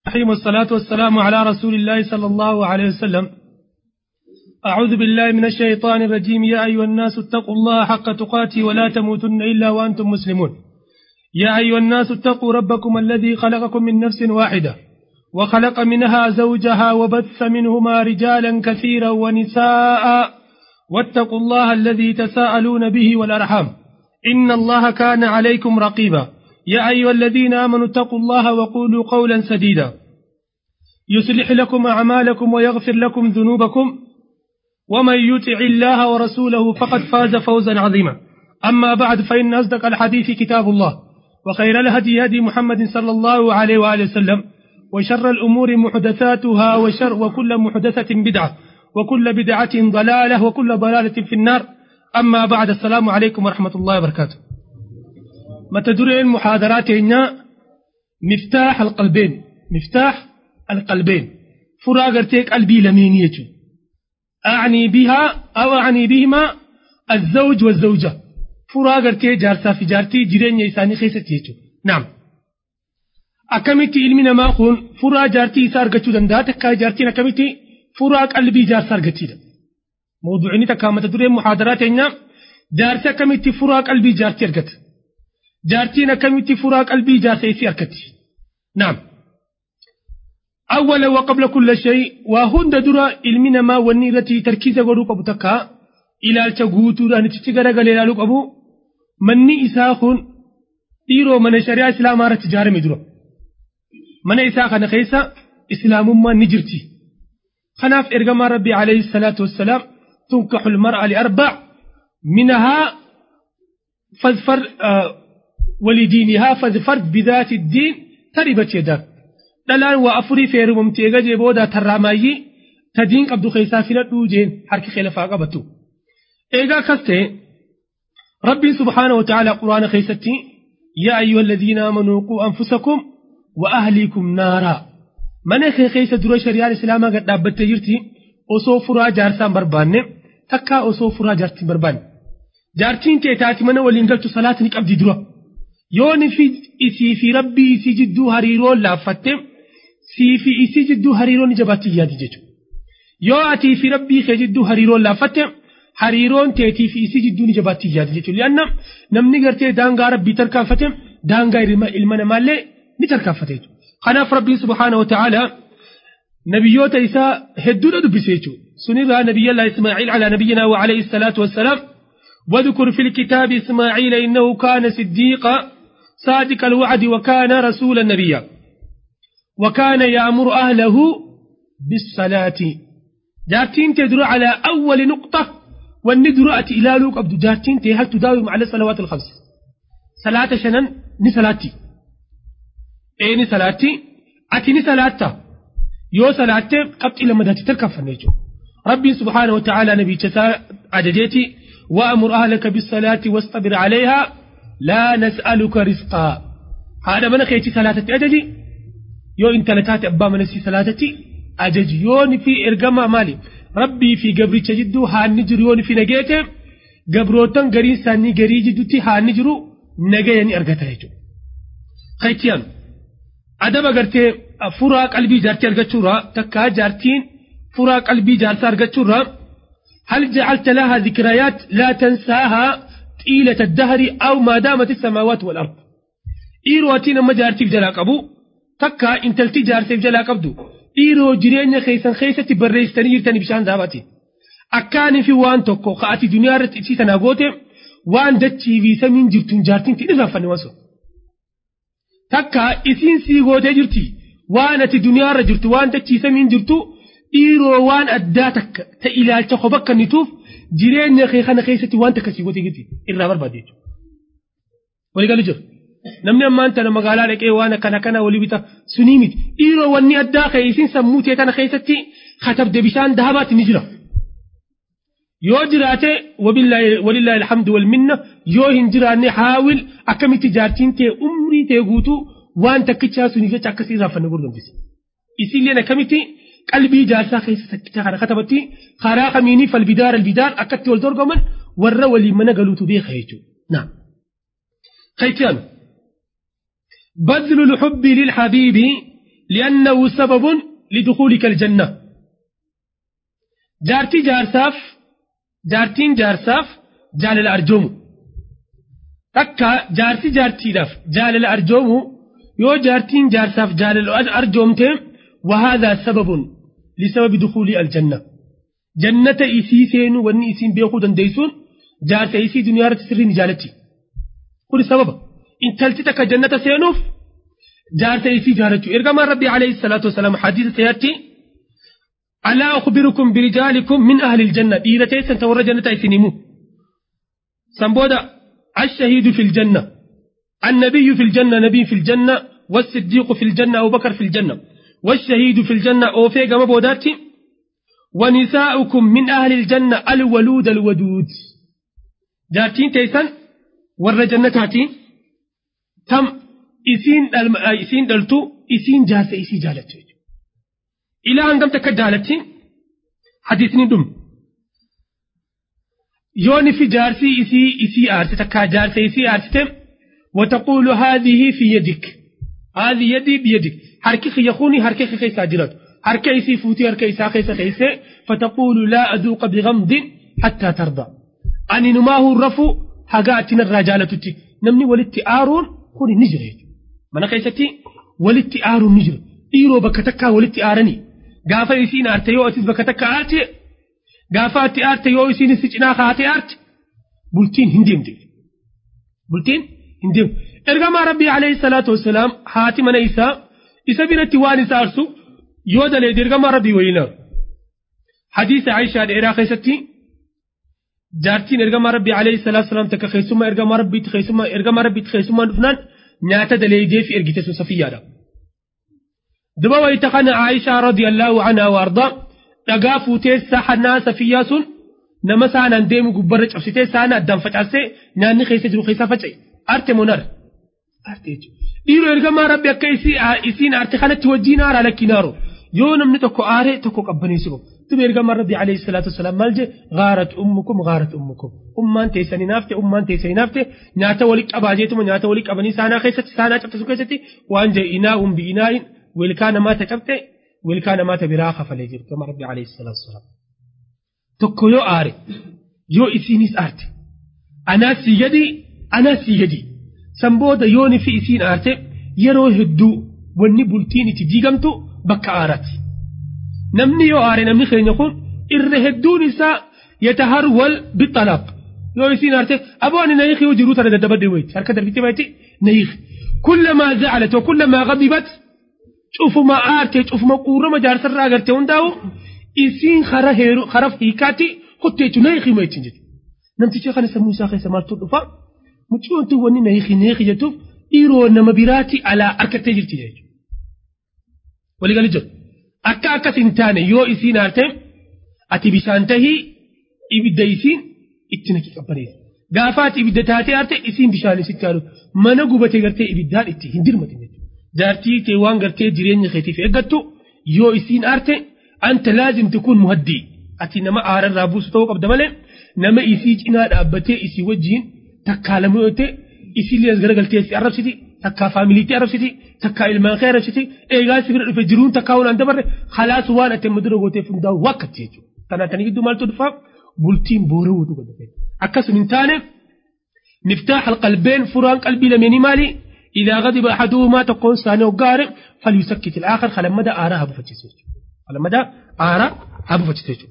الرحيم والصلاة والسلام على رسول الله صلى الله عليه وسلم أعوذ بالله من الشيطان الرجيم يا أيها الناس اتقوا الله حق تقاته ولا تموتن إلا وأنتم مسلمون يا أيها الناس اتقوا ربكم الذي خلقكم من نفس واحدة وخلق منها زوجها وبث منهما رجالا كثيرا ونساء واتقوا الله الذي تساءلون به والأرحام إن الله كان عليكم رقيبا يا أيها الذين آمنوا اتقوا الله وقولوا قولا سديدا يصلح لكم أعمالكم ويغفر لكم ذنوبكم ومن يطع الله ورسوله فقد فاز فوزا عظيما أما بعد فإن أصدق الحديث كتاب الله وخير الهدي هدي محمد صلى الله عليه وآله وسلم وشر الأمور محدثاتها وشر وكل محدثة بدعة وكل بدعة ضلالة وكل ضلالة في النار أما بعد السلام عليكم ورحمة الله وبركاته متى دري المحاضرات هنا مفتاح القلبين مفتاح القلبين فراغرتك قلبي لمين يجو أعني بها أو أعني بهما الزوج والزوجة فراغرتي جارسا في جارتي جيرين يساني خيست يجو نعم akkamitti ilmi namaa kun furaa jaartii isaa argachuu danda'a takkaa jaartiin akkamitti furaa qalbii jaarsaa argachiidha. Mawduucini takkaa mata dureen muhaadaraa teenya jaarsi akkamitti furaa qalbii jaartii argata. Jaartiin akkamitti furaa qalbii jaarsa isii argatti. Naam. أولا وقبل كل شيء وهند درا علمنا ما وني رتي تركيز غدو قبو تكا إلى التغوتو دا نتشي غدا غلي لالو قبو مني إساخون ديرو من شريعة إسلام آرة تجارة مدرو من إساخ نخيسا إسلام ما نجرتي خناف إرقام ربي عليه الصلاة والسلام تنكح المرأة لأربع منها فاظفر آه ولدينها فاظفر بذات الدين تربت يدك dhalaan waa afurii feerumamtee gajee booda tarraamaayyii tadiin qabdu keessaa filadhuu jeen harki kee lafaa qabatu. Eegaa akkas ta'e rabbiin subhaana wa ta'ala quraana keessatti yaa ayyuha alladhiina aamanuu quu anfusakum wa ahliikum naaraa. Mana kee keessa dura shari'aan islaamaa gad dhaabbattee jirti osoo furaa jaarsaan barbaanne takkaa osoo furaa jaartiin barbaanne. Jaartiin tee taati mana waliin galchu salaata ni qabdi dura. Yooni fi isii fi rabbii isii jidduu hariiroo laaffatte sii fi isii jidduu hariiroon jabaatti yaadi jechuudha. Yoo atii fi rabbii kee jidduu hariiroon laaffatte hariiroon teetii fi isii jidduu ni jabaatti yaadi jechuudha. Lianna namni gartee daangaa rabbii tarkaanfate daangaa ilma namaallee ni tarkaanfate jechuudha. Kanaaf rabbiin subhaana wa ta'ala nabiyyoota isaa hedduudha dubbise jechuudha. Sunirraa nabiyyallaa Ismaaciil alaa nabiyyinaa wa alayhi salaatu wassalaam واذكر في الكتاب إسماعيل إنه كان صديقا صادق الوعد وكان رسولا نبيا وكان يأمر أهله بالصلاة جارتين تدر على أول نقطة والندر إلى لوك أبدو جارتين هل تداوم على الصلوات الخمس صلاة شنن نسلاتي إيه نسلاتي أتي نسلاتا يو صلاة قبط إلى مدى تلك النجو ربي سبحانه وتعالى نبي تسا عدديتي وأمر أهلك بالصلاة واصطبر عليها لا نسألك رزقا هذا من خيتي صلاة أججي يو انت لتاتي أبا من سي صلاة أججي يوني في إرقما مالي ربي في قبري تجدو هان نجر يوني في نجيته قبروتن قري ساني قري جدوتي هان نجرو نجيني أرقتا يجو خيتيان أدب قرتي فرا قلبي جارتي أرقتشورا تكا جارتين فرا قلبي جارتي أرقتشورا هل جعلت لها ذكريات لا تنساها طيلة الدهر أو ما دامت السماوات والأرض إيرواتين ما جارتي في جلاك أبو تكا إن تلتي جارتي في جلاك أبدو إيرو جرين خيسا خيسة بريستني يرتني بشان ذاباتي أكاني في وان توكو خاتي دنيا رت إتسي تناغوتي وان دتشي في سمين جرتون جارتين تنزا فنواسو تكا إسين سيغوتي جرتي وان أتي دنيا رجرت وان دتشي سمين جرتو dhiiroo waan addaa takka ta ilaalcha qofa akka nituuf jireenya kee kana keessatti waan takka si gote giti irraa barbaade jechuudha. Waliigalu jiru. Namni ammaan tana magaalaa dhaqee waan akkana kana walii bita sunii miti. Dhiiroo wanni addaa ka'e isin sammuu tee tana keessatti katabde bishaan dahabaatti ni jira. Yoo jiraate walillaahi alhamdu wal minna yoo hin jiraanne haawil akkamitti jaartiin tee umrii tee guutuu waan takkichaa sunii jecha akkasii irraa fanne gurgurdisi. Isilleen akkamitti qalbii jaarsaa keessa sakkicha kana katabatti karaa kamiinii falbidaar albidaar akkatti wal dorgoman warra waliin mana galuutu beeka jechuudha. Naam. Kaytiyaan. بذل الحب للحبيب لأنه سبب لدخولك الجنة جارتي جارساف جارتين جارساف جال الأرجوم تكا جارتي جارتي داف جال الأرجوم يو جارتين جارساف جال الأرجوم وهذا سبب لسبب دخول الجنة جنة إسي سين وني إسين بيخو دنديسون جارت إسي دنيا رتسري نجالتي كل سبب إن تلتتك جنة سينوف جارت إسي جارتي إرقام ربي عليه الصلاة والسلام حديث سيأتي ألا أخبركم برجالكم من أهل الجنة إيرتي سنتور جنة إسنمو سنبودا الشهيد في الجنة النبي في الجنة نبي في الجنة والصديق في الجنة أبو بكر في الجنة والشهيد في الجنة أوفي قام بوداتي ونساؤكم من أهل الجنة الولود الودود جارتين تيسن ور جنتاتي تم إسين إسين دلتو إسين جالسة إسي جالتي إلى أن قمت كجالتي حديثني دم يوني في جارسي إسي إسي آرتي تكا جارسي إسي آرتي وتقول هذه في يدك هذه يدي بيدك حركي خيخوني حركي خيسا جرات حركي إسي فوتي حركي إسا خيسا خيسا فتقول لا أذوق بغمض حتى ترضى أني نماه الرفو حقاتنا الرجالة تتي نمني ولتي آرون خوني نجري من خيستي ولتي آرون نجري إيرو بكتكا ولتي آرني غافا إسين آرتي يو أتس بكتكا آرتي غافا أتي آرتي يو إسين سجنا خاتي آرتي بلتين هنديم دي بلتين هنديم إرغما ربي عليه الصلاة والسلام حاتي من إيسا إسا بنتي واني سارسو يودا لي درغما ربي وينا حديث عائشة الإراق خيستي جارتين إرغما ربي عليه الصلاة والسلام تكا خيسوما إرغما ربي تخيسوما إرغما ربي تخيسوما نفنان نياتا دليدي في إرغيتسو صفية دبا ويتقن عائشة رضي الله عنها وأرضا dhagaa fuutee sahanaa safiyyaa sun nama saanaan deemu gubbarra cabsitee saana addaan facaasee nyaanni keessa jiru keessaa faca'e arte monar arte jechuudha dhiiroo ergamaa rabbi akka isiin arte kanatti wajjiin aaraa lakkinaaro yoo namni tokko aaree tokko qabbaneessu qabu tuba ergamaa rabbi alayhi salaatu wasalaam maal je gaarat ummukum gaarat ummukum ummaan teessanii naafte ummaan teessanii naafte nyaata walii qabaa jeetuma nyaata walii qabanii saanaa keessatti saanaa cabsisu keessatti waan je inaa umbi inaa'in wilkaa namaata cabte wilkaa namaata biraa kafalee jiru gama rabbi alayhi salaatu wasalaam tokko yoo aare yoo isiinis aarte anaa sii gadi anaa sii gadi san booda yooni fi isiin aarte yeroo hedduu wanni bultiin itti diigamtu bakka aaraati namni yoo aare namni keenya kun irra hedduun isaa yataharwal bixalaaq yoo isiin aarte aboo ani nayiqi yoo jiruu tana daddabadde wayti harka darbitee bayti nayiqi kullamaa zacalat wa kullamaa gadibat cufuma aarte cufuma quurama jaarsarraa agarte hundaa'u isiin kara heeru kara hiikaatti kotte jechuun nayiqi ma ittiin jechuudha namticha kana sammuu isaa keessa maaltu dhufa mucciyoon tun wanni nayiqi nayiqi jettuuf dhiiroo nama biraati alaa harkattee jirti jechuudha waliigalii jiru akka akkas hin taane yoo isiin aarte ati bishaan tahii ibidda isiin itti naqi qabbaneessa gaafa ati ibidda taatee aarte isiin bishaan isitti haalu mana gubatee gartee ibiddaan itti hin dirmatin jechuudha jaartii kee waan gartee jireenya keetiif eeggattu yoo isiin aarte anta laazim tikun muhaddii ati nama aararraa buusu ta'uu qabda malee nama isii cinaa dhaabbatee isii wajjiin takkaa lama yoo ta'e isii lias garagaltee si arrabsiti takkaa faamiliitti arrabsiti takkaa ilmaan kee arrabsiti eegaa si bira dhufe jiruun takkaa waan dabarre halaas waan ati madura gooteef hundaa'u wakkatti jechuudha. Kanaatanii gidduu maaltu dhufaa bultiin boorawuutu godhate. Akkasuma hin taane miftaax alqalbeen furaan qalbii lameenii maali? إذا غضب أحدهما تكون ثاني وقارئ فليسكت الآخر خلمدا آرا أبو فتشيسو خلمدا آرا أبو فتشيسو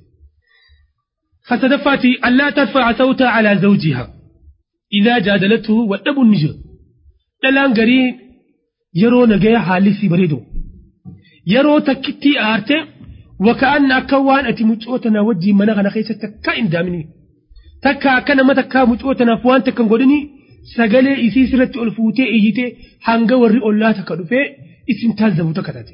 فصدفاتي ألا ترفع صوتها على زوجها إذا جادلته والأب النجر دلان قرين يرو نجايا حالي بريدو يرو تكتي آرتي وكأن أكوان أتي مجوتنا وجي منغنا خيسة تكا إن دامني تكا كان ما تكا مجوتنا فوان تكا قدني sagalee isii sirratti ol fuutee iyyitee hanga warri ollaa takka dhufee isin taazzabu takka taate.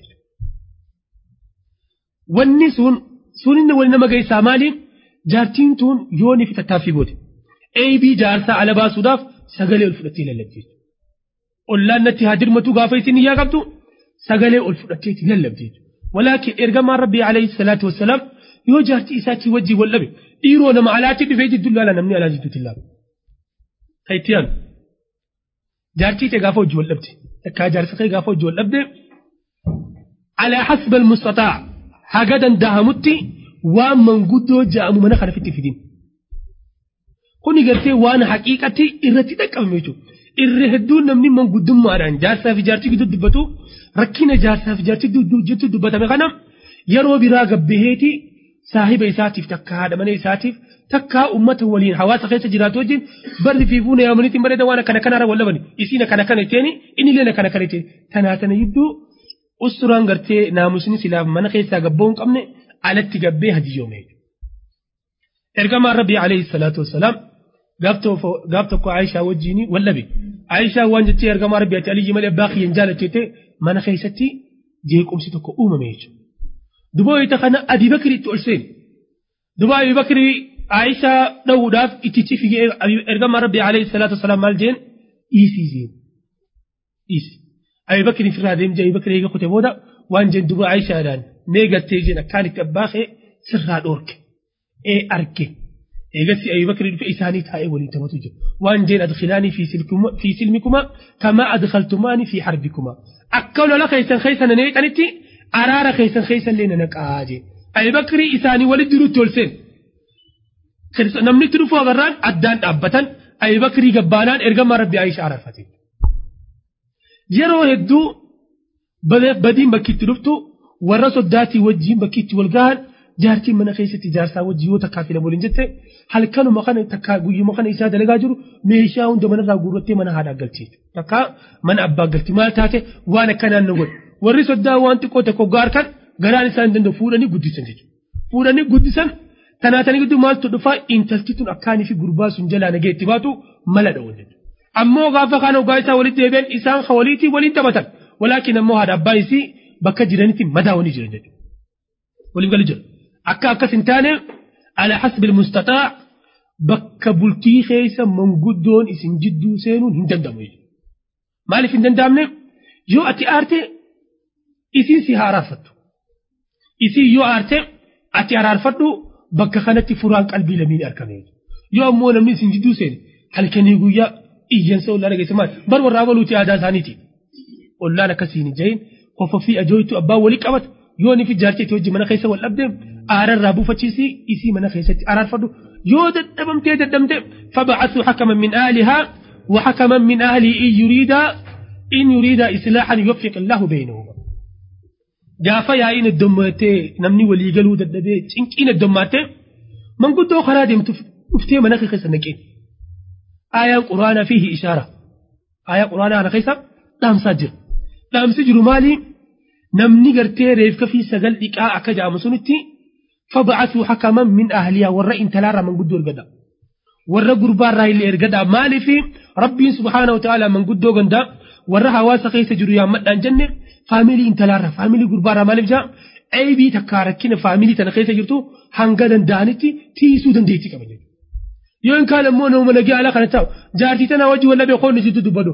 Wanni sun sun inni wali nama geessaa maali? Jaartiin tun yoo ni fitattaaffii goote. Eebii jaarsaa ala baasuudhaaf sagalee ol fudhattee lallabdi. Ollaan natti haa dirmatu gaafa isin iyyaa qabdu sagalee ol fudhattee itti lallabdi. Walaakin ergamaan Rabbii alayhi salaatu wassalaam yoo jaartii isaatii wajjin wal dhabe dhiiroo nama alaatti dhufee jidduu laala namni alaa jidduutti laala. Taitiyaan jaartii ta'e gaafa hojii wal dhabde takkaa jaarsa ta'e gaafa hojii wal dhabde alaa hasba almustataa haga danda'amutti waan manguddoo ja'amu mana kana fitti fidin kuni gartee waan haqiiqatti irratti dhaqqabame jechuudha irra hedduun namni manguddummaadhaan jaarsaa fi jaartii gidduu dubbatu rakkina jaarsaa fi jaartii gidduu dubbatame kana yeroo biraa gabbaheeti saahiba isaatiif takka haadha mana isaatiif takka ummata waliin hawaasa keessa jiraatu wajjin barri fi fuuna yaamaniitiin bareeda waan akkana kanarra wal labani isiin akkana kana itteeni inni illee akkana kana itteeni tanaa tana gidduu usturaan gartee naamusni silaaf mana keessaa gabboo hin qabne alatti gabbee hadiyoome. Ergamaan Rabbii alayhi salaatu wassalaam gaaf tokko Aayishaa wajjin wallabe. Aayishaa waan jettee ergamaa Rabbii ati aliyyi malee abbaa kiyyan jaalatte mana keessatti jeequmsi tokko uumame jechuudha. Dubooyita kana Abi Bakri itti ol seene. Dubaa Abi Bakri Aayishaa dha'uudhaaf ittichi figee ergamaa Rabbii alayhi salaatu wassalaam maal jeen dhiisii jeen. Dhiisi. Abi Bakri firraa deemjee Abi Bakri eega kute booda waan jeen duba Aayishaadhaan mee gattee jeen akkaan itti abbaa kee sirraa dhoorke. Ee arge. Eegassi Abi Bakri dhufe isaanii taa'ee waliin taphatu jiru. Waan jeen adkhilaanii fi silmikuma kamaa adkhaltumaanii fi harbikuma. Akka lola keessan keessan neeqanitti araara keessan keessan illee naqaa jee. Abi Bakri isaanii walitti jirutti ol seen. Namni itti dhufuu agarraan addaan dhaabbatan Abi Bakri gabbaanaan ergamaa Rabbi Aayishaa araarfate. Yeroo hedduu badiin bakki itti dhuftu warra soddaatii wajjin bakki itti wal gahan jaartiin mana keessatti jaarsaa wajjin yoo takkaa filamu waliin jette halkanuma kana takkaa guyyuma kana isaa dalagaa jiru meeshaa hunda manarraa guurrattee mana haadhaa galchee takkaa mana abbaa galti maal taate waan akkanaan nu godhe warri soddaa waan xiqqoo tokko gaar kan garaan isaa hin danda'u fuudhanii guddisan jechuudha. Fuudhanii guddisan tanaatanii gidduu maaltu dhufaa intalti tun akkaanii fi gurbaa sun jalaa nagee itti baatu mala dha'uun jechuudha. Ammoo gaafa kaan ogaa isaa walitti deebi'an isaan waliitii waliin taphatan walaakin ammoo haadha abbaa isii bakka jiranitti madaawanii jiran jechuudha. Waliif gali jira. Akka akkas hin taane ala hasbil mustataa bakka bultii keessa manguddoon isin jidduu seenuun hin danda'amu jechuudha. Maaliif hin danda'amne yoo ati aarte isin si haa araarfattu. Isin yoo aarte ati araarfadhu bakka kanatti furaan qalbii lamii argame. Yoo ammoo namni isin jidduu seene halkanii guyyaa iyyansa ollaa dhageessa maal bar warraa baluuti aadaa isaaniiti. Ollaan akkasiin hin jahin qofa fi ajooytu abbaan walii qabata yoo ni fi jaartii itti wajji mana keessa wal dhabdee aararraa buufachiisii isii mana keessatti araarfadhu yoo dadhabamtee dadhabde fabacasuu hakaman min aalihaa wa hakaman min ahlii in yuriidaa in yuriidaa islaaxan yuwaffiq illaahu beynahuma. Gaafa yaa'iin heddommaatee namni walii galuu dadhabee cinqiin heddommaattee manguddoo karaa deemtu dhuftee mana keessa naqeen. Aayaan quraanaa fiihi ishaara. Aayaa quraanaa kana keessa dhaamsaa jira. Dhaamsi jiru maali? Namni gartee reefka fi sagal dhiqaa akka jedhamu sunitti fabacasuu hakaman min ahliyaa warra intalaarraa manguddoo ergadha. Warra gurbaarraa illee ergadha. Maaliifi rabbiin subhaanahu ta'ala manguddoo gandaa warra hawaasa keessa jiru yaammadhaan jenne faamilii intalaarraa faamilii gurbaarraa maaliif jaa aybii takkaa rakkina faamilii tana keessa jirtu hanga danda'anitti tiisuu dandeettii qaba jechuudha. Yoo hin kaan ammoo nama nagee alaa kana ta'u jaartii tana wajji walla beekoonni situ dubbatu.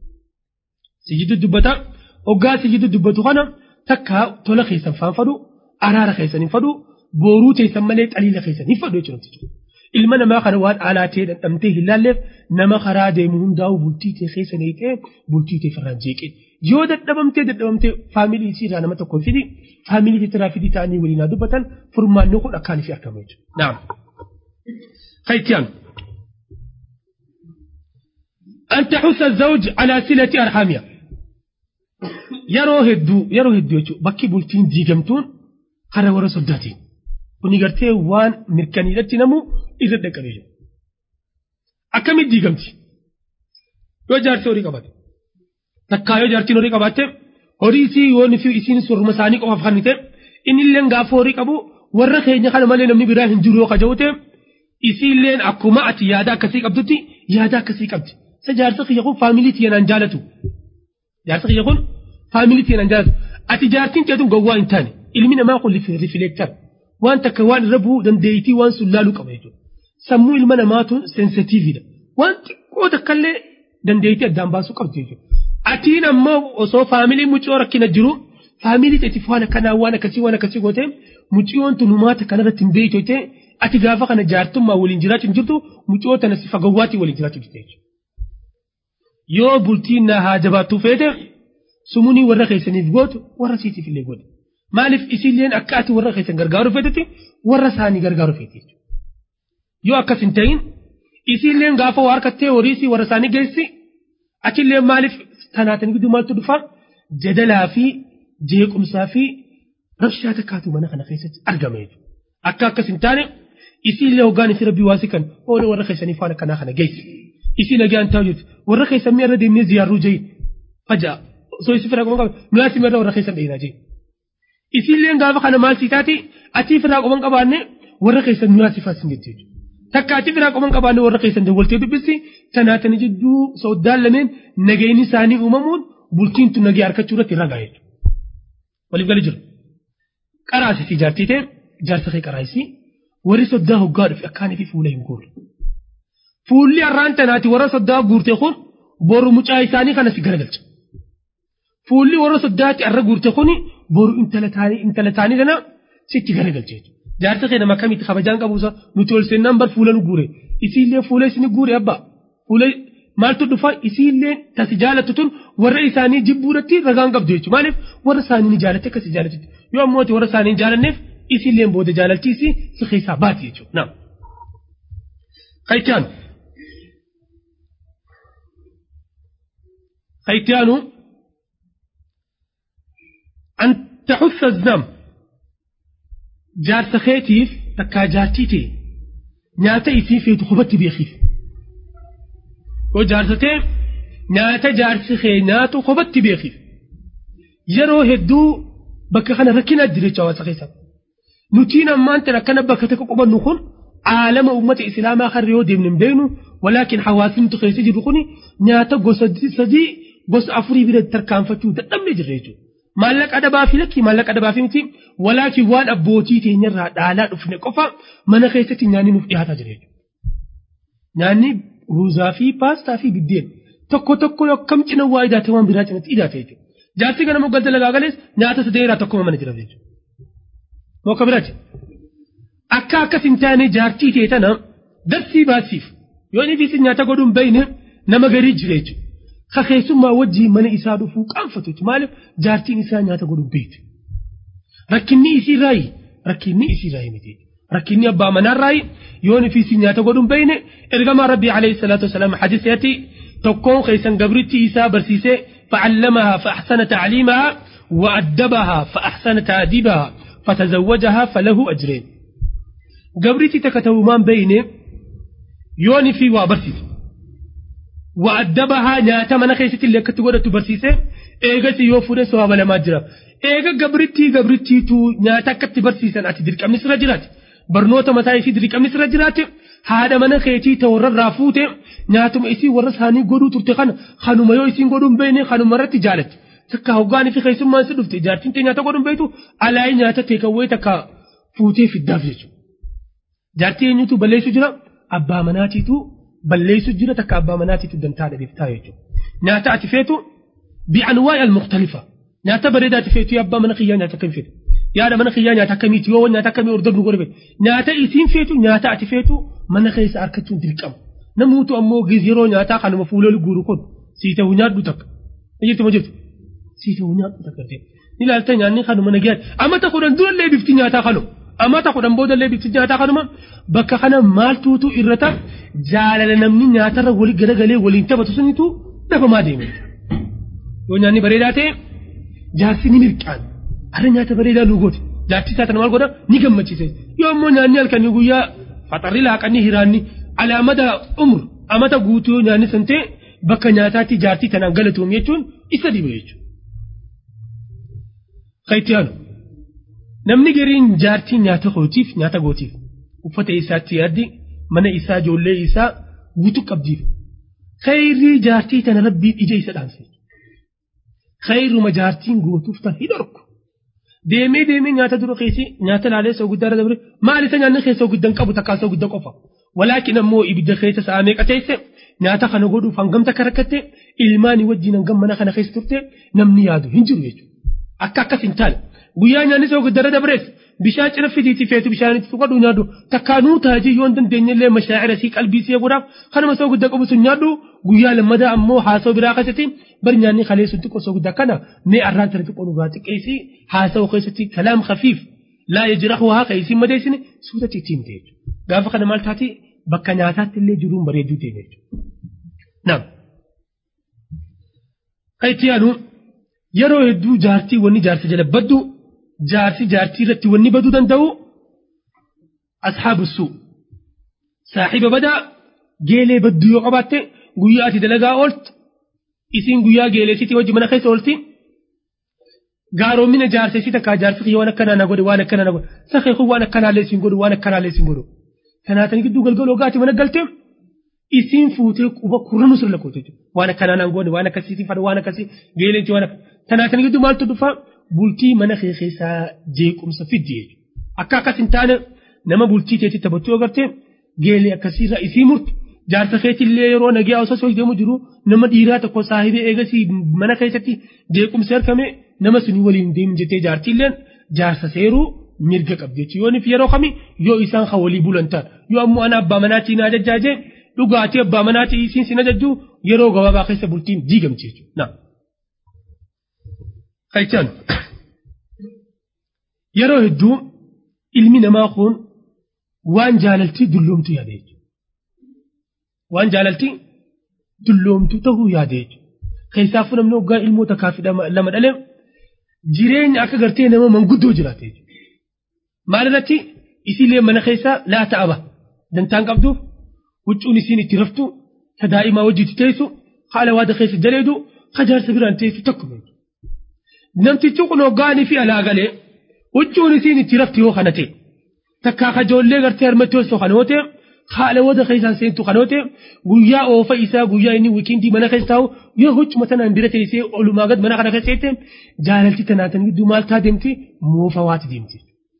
Sijitu dubbata hoggaa sijitu dubbatu kana takkaa tola keessan faanfadhu araara keessan hin fadhu booruu teessan malee xaliila keessan hin fadhu jechuudha. Ilma namaa kana waan alaa ta'e dhandhamtee hin laalleef nama karaa deemu hundaa'u bultii ta'e keessa neeqee bultii ta'e firraan jeeqee. Yoo dadhabamtee dadhabamtee faamilii isiirraa nama tokko fidi faamilii titiraa fidii ta'anii waliin haa dubbatan furmaanni kun akkaan fi argamu jechuudha. Naam. Kayitiyaan. أن تحث الزوج على صلة أرحامها yeroo hedduu yeroo hedduu jechuudha bakki bultiin diigamtuun hara warra soddaatiin kuni gartee waan mirkaniidhatti namu irra dhaqqabee jiru. Akkamitti diigamti? Yoo jaartii horii qabate takkaa yoo jaartiin horii qabaatte horii isii yoo nufi isiin sorma isaanii qofaaf kan ta'e inni illee gaafa horii qabu warra keenya kana malee namni biraa hin jiru yoo kaja'ute isii illee akkuma ati yaada akkasii qabdutti yaada akkasii qabdi. Isa jaarsa kiyya kun faamilii tiyanaan jaalatu. Jaarsa kiyya kun faamilii tiyanaan jaalatu. Ati jaartiin teetun gowwaa hin taane ilmi namaa kun rifileektar waan takka waan irra bu'uu dandeettii waan sun laaluu qaba jechuudha. Sammuu ilma namaatu sensitiividha. Waan xiqqoo takkallee dandeettii addaan baasuu qabdi jechuudha. Atiin ammoo osoo faamilii mucoo rakkina jiru faamilii teetiif waan akkanaa waan akkasii waan akkasii goote muciyoon tun humaata kanarratti hin beektu jettee ati gaafa kana jaartummaa waliin jiraachuu hin jirtu mucoo tana si fagawwaatii waliin jiraachuu jirti jechuudha. Yoo bultiin na haa jabaattuu feete sumunii warra keessaniif gootu warra siitiif illee godhe maaliif isiilleen akka ati warra keessan gargaaru feetutti warra isaanii gargaaru feeti yoo akkas hin ta'in isiilleen gaafa waa harkattee horiisii warra isaanii geessi achillee maaliif tanaatan gidduu maaltu dhufa jadalaa fi jeequmsaa fi rabshaa takkaatu mana kana keessatti argama jechuudha. Akka akkas hin taane isiillee hoggaan isi rabbii waasi kan oola warra keessanii faana kanaa kana geessi. Isii nagaan ta'u jechuudha. Warra keessan mi'a irra deemnee ziyaarruu jahi faja'a. Osoo isi firaa qoban qaba nuyaasi mi'a irra warra keessan dheeraa jahi. Isiilleen gaafa kana maal sii taate achii firaa qoban qabaanne warra keessan nuyaasi faasin jetti jechuudha. Takka achii firaa qoban qabaanne warra keessan dawwaltee dubbisi tanaatanii jidduu soddaan lameen nageenyi isaanii uumamuun bultiin tun nagee harkachuu irratti ragaa jechuudha. Waliif gali jiru. Qaraasii fi jaartii ta'e jaarsa kee qaraasii warri soddaa hoggaa dhufe akkaanii fi fuula hin guurre. Fuulli har'aan tanaati warra soddaa guurte kun boru mucaa isaanii kana si garagalcha. Fuulli warra soddaatti har'a guurte kun boru intala taanii kana sitti garagalcha. Jaarsa kee nama akkamitti kabajaan qabuusa nuti ol seennaan bar fuula nu guure. Isiillee fuula isin guure abbaa. Fuula maaltu dhufa isiillee tasi jaalattu tun warra isaanii jibbuudhatti ragaan qabdu jechuudha. Maaliif warra isaanii ni jaalatte akkasii jaalatti. Yoo ammoo warra isaanii hin jaalanneef isiillee booda jaalalchiisi si keessaa baati jechuudha. Naam. Kayitaanu. Kayitaanu. An taxussa znam. Jaarsa keetiif takkaa jaartii ta'e nyaata isii feetu hubatti beekiif. Yoo jaarsatee nyaata jaarsi kee nyaatu hubatti beekiif. Yeroo hedduu bakka kana rakkinaa jira jechuudha hawaasa keessa. Nutiin ammaan tan akkana bakka tokko qubannu kun aalama uummata islaamaa kan yoo deemne hin beeknu walaakin hawaasni nuti keessa jirru kun nyaata gosa sadii gosa afurii bira tarkaanfachuu dadhabnee jirra jechuudha. Maallaqa dhabaa fi lakkii maallaqa dhabaa fi miti walaakin waan abbootii teenyarraa dhaalaa dhufne qofa mana keessatti nyaanni nuuf dhiyaataa jira jechuudha. Nyaanni ruuzaa fi paastaa fi biddeen tokko tokko akkam cina waa idaate waan biraa cinatti idaate jechuudha. Jaarsi kana moggalta lagaa galees nyaata sadeeraa tokkuma mana jira jechuudha. Mokka biraati. Akka akkas hin taane jaartii ta'e tana darsii baasiif yoo inni fi nyaata godhuun bayne nama garii jira jechuudha. Ka keessummaa wajjii mana isaa dhufuu qaanfatu jechuudha. Maaliif jaartiin isaa nyaata godhuun beektu. Rakkinni isii raayi rakkinni isii raayi miti. Rakkinni abbaa manaa raayi yoo inni fi nyaata godhuun bayne ergamaa rabbii alayhi salaatu wasalaam hadiseeti tokkoon keessan gabritti isaa barsiisee فعلمها فأحسن تعليمها وأدبها فأحسن تأديبها فتزوجها فله أجرين قبرتي تكتو من بين يوني في وابرسيس وأدبها ناتا من خيست اللي كتغورة تبرسيسة إيغا سيوفورة سواب لما جرى إيغا قبرتي قبرتي تو ناتا كتبرسيسة أتي درك أمس رجلات برنوتا متى يسي درك أمس رجلات haadha mana keetii ta warrarraa fuute nyaatuma isii warra isaanii godhuu turte kana kanuma yoo isiin godhuun beekne kanuma irratti jaalatti takka hoggaan fi keessummaan si dhufte jaartiin ta'e nyaata godhuun beektu alaayii nyaata teekawwee takka fuutee fiddaaf jechuudha. Jaartii eenyutu balleessu jira abbaa manaatiitu balleessu jira takka abbaa manaatiitu dantaa dhabeeftaa jechuudha. Nyaata ati feetu bi'anwaa al-mukhtalifa nyaata bareedaa ati feetu abbaa mana kiyyaa nyaata akkam feetu. yaada mana kiyyaa nyaata akkamiiti yoo nyaata akkamii hordofnu godhe nyaata isiin feetu nyaata ati feetu mana keessa harkachuun dirqama namuutu ammoo yeroo nyaataa kanuma fuuloli guuru kun sii ta'u nyaadhu takka ni jirtu ma jirtu sii ta'u nyaadhu takka ta'e ni ilaalta nyaanni kanuma nagayaa amata kudhan durallee bifti nyaataa kanu amata kudhan boodallee bifti nyaataa kanuma bakka kana maaltuutu irrata jaalala namni nyaatarra wali garagalee waliin taphatu sunitu dhabamaa deeme yoo nyaanni bareedaa ta'e jaarsi ni mirqaan har'a nyaata bareedaa nu goote jaartii isaa kana maal godha ni gammachiise yoo immoo nyaanni halkanii guyyaa faxarri laaqanii hiraanni alaamada umr amata guutuu yoo nyaanni san ta'e bakka nyaataatti jaartii tanaan galatoom jechuun isa dhiba jechuudha. Kayitiyaanu namni gariin jaartii nyaata gootiif nyaata gootiif uffata isaatti yaaddi mana isaa ijoollee isaa guutuu qabdiif khayrii jaartii tana rabbiin ija isa dhaamse. Khayruma jaartiin gootuuf tan hin dhorku. deemee deemee nyaata dura keessi nyaata laalee soo guddaa irra dabre maal isa nyaanni keessoo guddan qabu takkaa soo guddaa qofa walaakin ammoo ibidda keessa sa'a meeqa teesse nyaata kana godhuuf hangam takka rakkatte ilmaanii wajjin hangam mana kana keessa turte namni yaadu hin jiru jechuudha akka akkas hin taane guyyaa nyaanni soo guddara dabrees bishaan cina fidiitii feetu bishaanitti tuqadhu nyaadhu takkaanuu taajii yoo hin dandeenyellee mashaa'ira sii qalbii sii godhaaf kanuma soo guddaa qabu sun nyaadhu guyyaa lammadaa ammoo haasoo biraa keessatti bari nyaanni kalee sun xiqqoo soo guddaa kana mee arraan sana xiqqoo dhugaa xiqqeessi haasawoo keessatti kalaam khafiif laa yajrahu haa qayyisiin madeessine suutatti ittiin ta'e gaafa kana maal taati bakka nyaataatti illee jiruun bareedduu ta'e jechuudha. Naam. Kayitti yaadu yeroo hedduu jaartii wanni jaarsa jala baddu jaarsi jaartii irratti wanni baduu danda'u ashaabu suu saaxiba badaa geelee badduu yoo qabaatte guyyaa ati dalagaa ooltu isiin guyyaa geeleesitii wajji mana keessa oolti gaaroommina jaarsa isii takkaa jaarsi kiyya waan akkanaa na godhe waan akkanaa na godhe sakhee kun waan akkanaallee siin godhu waan akkanaallee siin godhu kanaatanii gidduu galgaloo gaati mana galtee isiin fuutee quba kurranuu sirra lakkoote waan akkanaa naan goone waan akkasiitii fadha waan akkasii geeleensi waan kanaatanii gidduu maaltu dhufa bultii mana kee keessaa jeequmsa fiddi jechuudha akka akkas hin taane nama bultii teetti taphachuu agartee geelee akkasiirraa isii murtu jaarsa keetillee yeroo nagaa osoo soo deemu jiru nama dhiiraa tokko saahibee eegasii mana keessatti jeequmsa argame nama suni waliin deemu jettee jaartiilleen jaarsa seeruu mirga qabdi jechuudha yoonif yeroo kami yoo isaan kan walii bulan ta'a yoo ammoo ana abbaa manaatii na ajajjaajee dhugaatii abbaa manaatii isiin sin ajajju yeroo gabaabaa keessa bultiin diigamti jechuudha. Qayyichaan yeroo hedduu ilmi namaa kun waan jaalaltii dulloomtu yaada jechuudha. Waan jaalaltii dulloomtu ta'uu yaada jechuudha. Keessaafuu namni waggaa ilmoota kaafii lama dhalee jireenya akka gartee nama manguddoo jiraate jechuudha. Maalirratti isiilee mana keessaa laa ta'aba dantaan qabduuf huccuun isiin itti raftu ta daa'imaa wajjiitti teessu haala waada keessa jaleedu kajaarsa biraan teessu tokkuma. Namtichi kun hoggaanii fi alaa galee huccuun isiin itti rafti yoo kana ta'e takkaa kajoollee gartee harmatti osoo kan oote haala waada keessaan seentu kan oote guyyaa oofa isaa guyyaa inni wiikindii mana keessa taa'u yoo huccuma tanaan bira teessee olumaa gad mana kana keessa teesse jaalalti tanaatan gidduu maal taa deemti moofa waati deemti.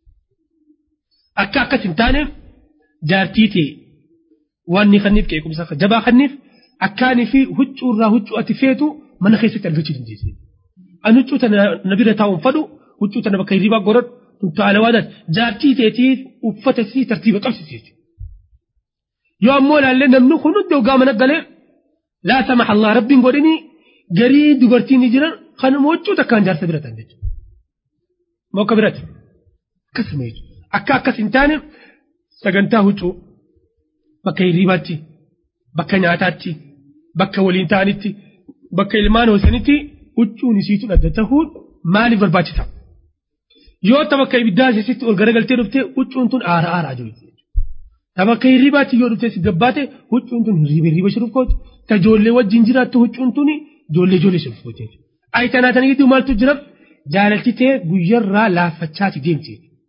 Akka akkas hin taane jaartii ta'e waan ni kanniif qeequmsa jabaa kanniif akkaanii fi huccuu irraa huccuu ati feetu mana keessatti argachuu dandeesse. Ani huccuu tana na bira taa'uun fadhu huccuu tana bakka hirribaa godhadhu tuntu alawaadhaan jaartii teetiif uffata si tartiiba qabsiise. Yoo ammoo ilaallee namni kun hundi hoggaa mana galee laa samax Allah rabbiin godhanii garii dubartiin ni jiran kanuma huccuu takkaan jaarsa bira ta'an jechuudha. Mokka birati akkasuma jechuudha. Akka akkas hin taane sagantaa huccuu bakka hirribaatti bakka nyaataatti bakka waliin ta'anitti bakka ilmaan hoosanitti huccuun isiitu adda ta'uun maaliif barbaachisa? Yoo ta bakka ibiddaa isiitti ol garagaltee dhufte huccuun tun aara aaraa jiru. Ta bakka hirribaatti yoo dhufte si gabbaate huccuun tun hirriba hirriba shiruuf kooti. Ta ijoollee wajjin jiraattu huccuun tun ijoollee ijoollee shiruuf kooti. Ayi tanaa tana gidduu maaltu jira? Jaalalti ta'e guyyarraa laaffachaati deemti.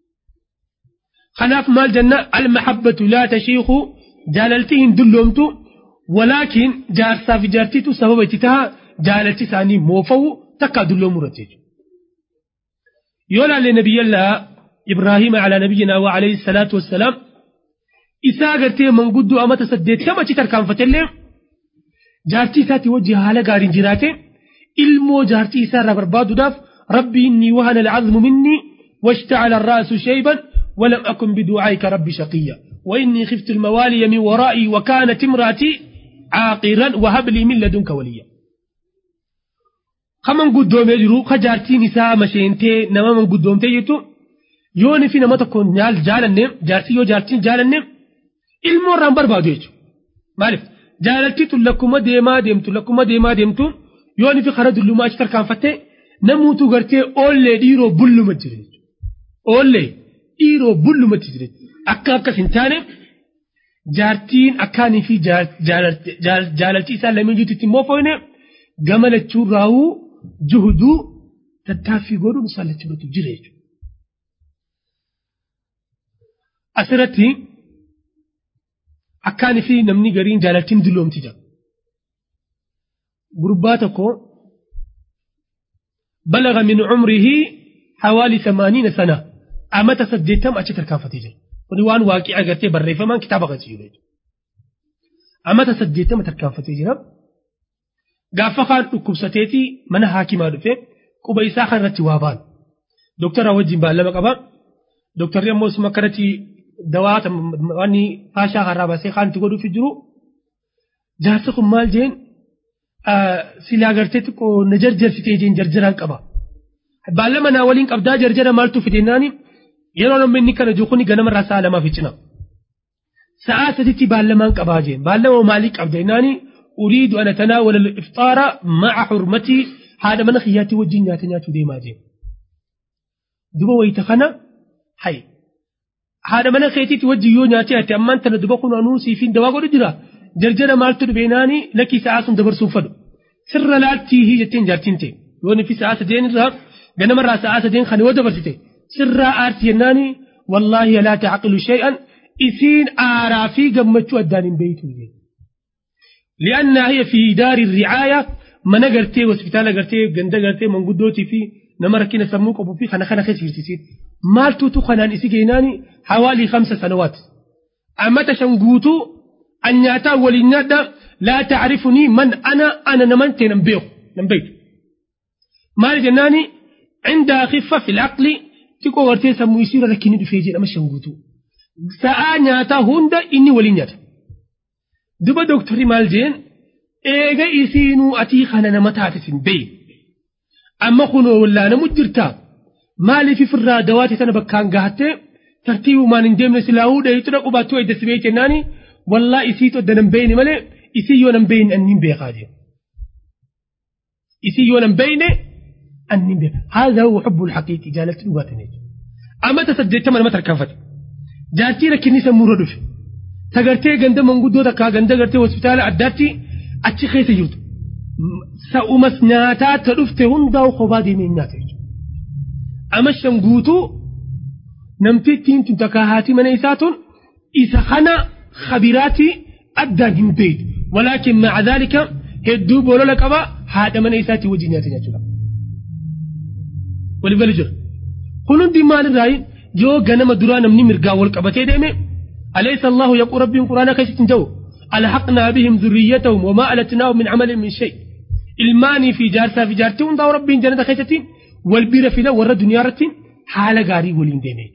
Kanaaf maal jenna al-mahabbatu laa tashiiku jaalaltii hin dulloomtu walaakiin jaarsaa fi jaartiitu sababa itti taha jaalalti isaanii moofa'u takka dulloomuu irratti jechuudha. Yoo laalle nabiyyallaa Ibraahiima calaa nabiyyinaa wa alayhi salaatu wassalaam isaa agartee manguddoo amata saddeettama achi tarkaanfatellee jaartii isaatti wajji haala gaariin jiraate ilmoo jaartii isaa irraa barbaaduudhaaf rabbi inni wahana alcazmu minni واشتعل الرأس شيبا ولم أكن بدعائك ربي شقيا وإني خفت الموالي من ورائي وكانت امرأتي عاقرا وهب لي من لدنك وليا خمن قدوم يجرو خجارتي نساء مشينتي نما من قدوم تيجتو يوني في نما تكون نال جالنم جارتي يو جارتي جالنم ilmoo irraan barbaadu jechuudha. Maaliif jaalalti tun lakkuma deemaa deemtu lakkuma deemaa deemtu yoon fi karaa dullumaa achi tarkaanfattee namuutu gartee oollee dhiiroo bulluma jira jechuudha. Oollee dhiiroo bullumatti jira akka akkas hin taane jaartiin akkaanii fi jaalalti isaa lameen jirtu ittiin moofoyne gama lachuun raawuu juhuduu tattaaffii godhuun isaan lachuu jira jechuudha. Asirratti akkaan fi namni gariin jaalaltiin dulloomti jira. Gurbaa tokko balaga min cumrihi hawaali samaaniina sana amata saddeettama achi tarkaanfatee jira. Kuni waan waaqii agartee barreeffamaan kitaaba kan jiru jechuudha. Amata saddeettama tarkaanfatee jira. Gaafa kaan dhukkubsateeti mana haakimaa dhufe quba isaa kan irratti waa baanu. doktara wajjin baallama qaba doktarri ammoo isuma akkanatti dawaata wanni faashaa harraa baasee kaanti godhuuf jiru jaarsi kun maal jeen silaa gartee xiqqoo na jarjarsitee jeen jarjaraan qaba baallama naa waliin qabdaa jarjara maaltu fidennaani yeroo namni inni kana jiru kuni ganamarraa sa'a lamaaf cina sa'a saditti baallamaan qabaa jeen baallama maalii qabda innaani uriidu ana tanaawala ifxaara ma'a xurmatii haadha mana kiyyaatti wajjin nyaata nyaachuu deemaa jeen duba wayita kana hay haadha mana keetiitti wajjin yoo nyaatee ati ammaan tana duba kun anuu siifin dawaa godhu jira jarjara maaltu dhubeenaani lakkii sa'aa sun dabarsuun fadhu sirra laaltii jetteen jaartiin ta'e yoo nifi sa'aa sadeen irraa ganamarraa sa'aa sadeen kan yoo dabarsite sirraa aarti jennaani wallaahi laa tacqilu shay'an isiin aaraa fi gammachuu addaan hin beeytu li'annaa hiya fi daari ricaaya mana gartee hospitaala gartee ganda gartee manguddootii fi nama rakkina sammuu qabu fi kana kana keessa jirtisiin maaltuutu kanaan isi geenaani hawaalii kamsa sanawaat ammata shan guutuu an nyaataa waliin nyaadha laa tacrifunii man ana ana naman ta'e nan beeku nan beeku maal jennaani cindaa khiffa fil aqli xiqqoo gartee sammuu isiirra rakkinni dhufee jedhama shan guutuu sa'aa nyaataa hunda inni waliin nyaata duba dooktarri maal jeen eega isiinuu atii kana nama taatisin beeyi amma kunoo wallaanamu jirtaa maaliif ifirraa dawaate sana bakkaan gahattee tartiibumaan hin deemne silaahuu dhayitura qubaattuu edda sibee jennaani wallaa isiitu edda nan beeyne malee isii yoo nan beeyne annin beekaa jee isii yoo nan beeyne annin beeka haadha huwa xubbul haqiiqi jaalatti dhugaatanii amma ta saddeettama nama tarkaanfate jaartii rakkinni sammuurra dhufe tagartee ganda manguddoo takkaa ganda gartee hospitaala addaatti achi keessa jirtu sa'umas nyaataa ta dhufte hundaa'u kophaa deemee nyaata jechuudha. Amma shan guutuu namtittiin tun takkaa haati mana isaa tun isa kana khabiraati addaan hin beeytu. Walaakin maca dhaalika hedduu boolola qaba haadha mana isaatii wajjin nyaata jechuudha. Waliif gali jira. Kun hundi maalirraa yoo ganama duraa namni mirgaa wal qabatee deeme أليس الله يقول ربي قرآن كيف جو ألحقنا بهم ذريتهم وما ألتناهم من عمل من شيء الماني في جارسا في جارتهم داو ربي جنة خيستين والبير في لا ورد دنيا رتين حال غاري ولين دينيج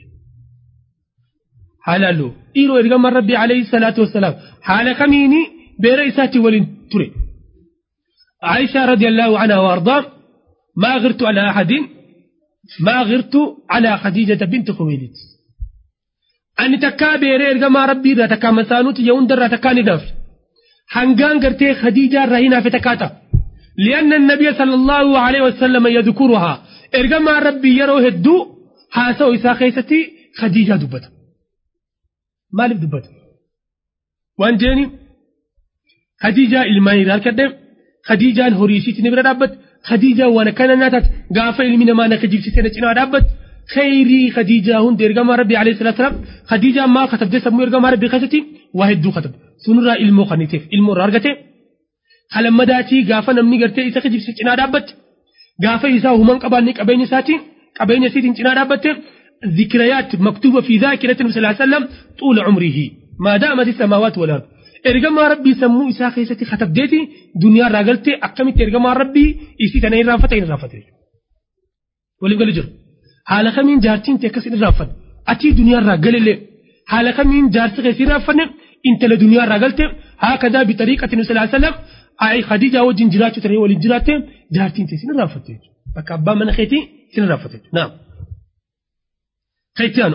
حال له إيرو إرغم ربي عليه الصلاة والسلام حال كميني بير إساتي ولين تري عائشة رضي الله عنها وأرضاه ما غرت على أحد ما غرت على خديجة بنت خويلد ani takkaa beeree ergamaa rabbii irraa takkaa masaanuuti yoo hundarraa takkaa ni daafne hangaan gartee khadiijaa irraa hin hafe takkaa ta'a li'anna nabiya sallallahu alaihi wasallam yadkuruhaa ergamaa rabbii yeroo hedduu haasa'u isaa keessatti khadiijaa dubbata maaliif dubbata waan jeeni khadiijaa ilmaan irraa argadhe khadiijaan horii isiitti ni bira dhaabbate khadiijaan waan akkana nyaataat gaafa ilmi namaa naka jibsisee na cinaa dhaabbate خيري خديجة هون دير جماعة ربي عليه الصلاة والسلام خديجة ما كتب ده سمو جماعة ربي خشتي واحد دو كتب سنرا علمو خنيتف علمو رارجته خلما مداتي غافا نمني غرتي إسا خجيب سيتنا دابت غافا إسا همان قباني قبين ساتي قبين سيتين تنا دابت ذكريات مكتوبة في ذاكرة النبي صلى الله عليه وسلم طول عمره ما دامت السماوات والأرض ergamaa rabbii sammuu isaa keessatti katabdeeti duniyaa irraa galtee akkamitti ergamaa rabbii isii tana irraanfata hin irraanfate waliif gali jiru haala kamiin jaartiin ta'e akkas hin irraanfanne atii duniyaa irraa galillee haala kamiin jaarsi keessi irraanfanne intala duniyaa irraa galte haakadaa bitariiqati nu salaa sallam khadiijaa wajjin jiraachuu ta'e waliin jiraatte jaartiin ta'e sin irraanfatte bakka abbaa mana keetii sin irraanfatte naam خيتيانو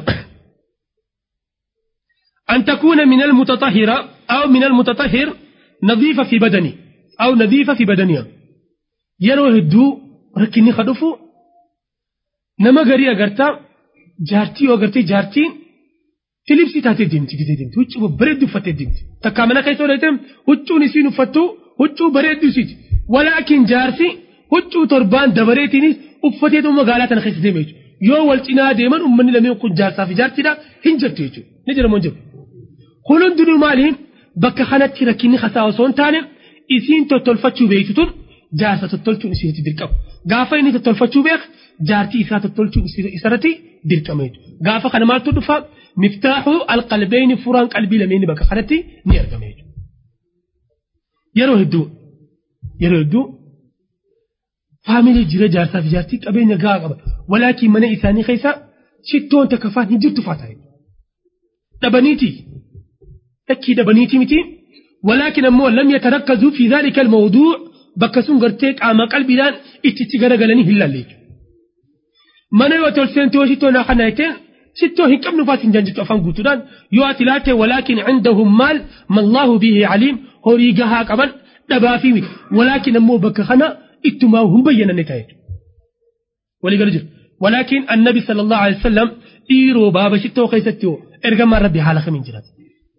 أن تكون من المتطهرة أو من المتطهر نظيفة في بدني أو نظيفة في بدنها يرو هدو ركني خدفو نما غري أغرتا جارتي أغرتي جارتي تلبسي تاتي ديمتي كده ديمتي وچو بريد فتي ديمتي تكامنا كيسو ليتم وچو نسينو فتو وچو بريد سيت ولكن جارسي وچو تربان دبريتينيس uffate dhuma magaalaa tana keessa deeme jechuudha. Yoo wal cinaa deeman uummanni lameen kun jaarsaa fi jaartidha hin jirtu jechuudha. Ni jira moo hin jiru? Kun hundinuu maali? Bakka kanatti rakkinni hasaa osoo hin taane isiin tottolfachuu beektu tun jaarsa tottolchuun isiirratti dirqama. Gaafa inni tottolfachuu beek jaartii isaa tottolchuun isarratti dirqama jechuudha. Gaafa kana maaltu dhufa miftaaxuu alqalbeeyni furaan qalbii lameenni bakka kanatti ni argama jechuudha. Yeroo hedduu yeroo hedduu faamilii jira jaarsaa fi jaartii qabeenya gahaa qaba walaakiin mana isaanii keessa shittoon takka faan hin jirtu faata dhabaniiti lakkii dhabaniiti miti walaakiin ammoo lam yatarakkazuu fi dhaalika almawduu bakka sun gartee qaama qalbiidhaan itti garagalanii hin laalle mana yoo tol seentee yoo shittoo naa kana jetteen shittoo hin qabnu faas hin jaanjittu afaan guutuudhaan yoo ati laatte walaakiin cindahum maal mallaahu bihi caliim horii gahaa qaban dhabaa fi miti walaakiin ammoo bakka kana ittumaa hin bayyananne ta'e walii galu jiru walaakiin annabi sallallahu alaihi wasallam dhiiroo baaba shittoo keessatti ergamaan rabbi haala kamiin jiraata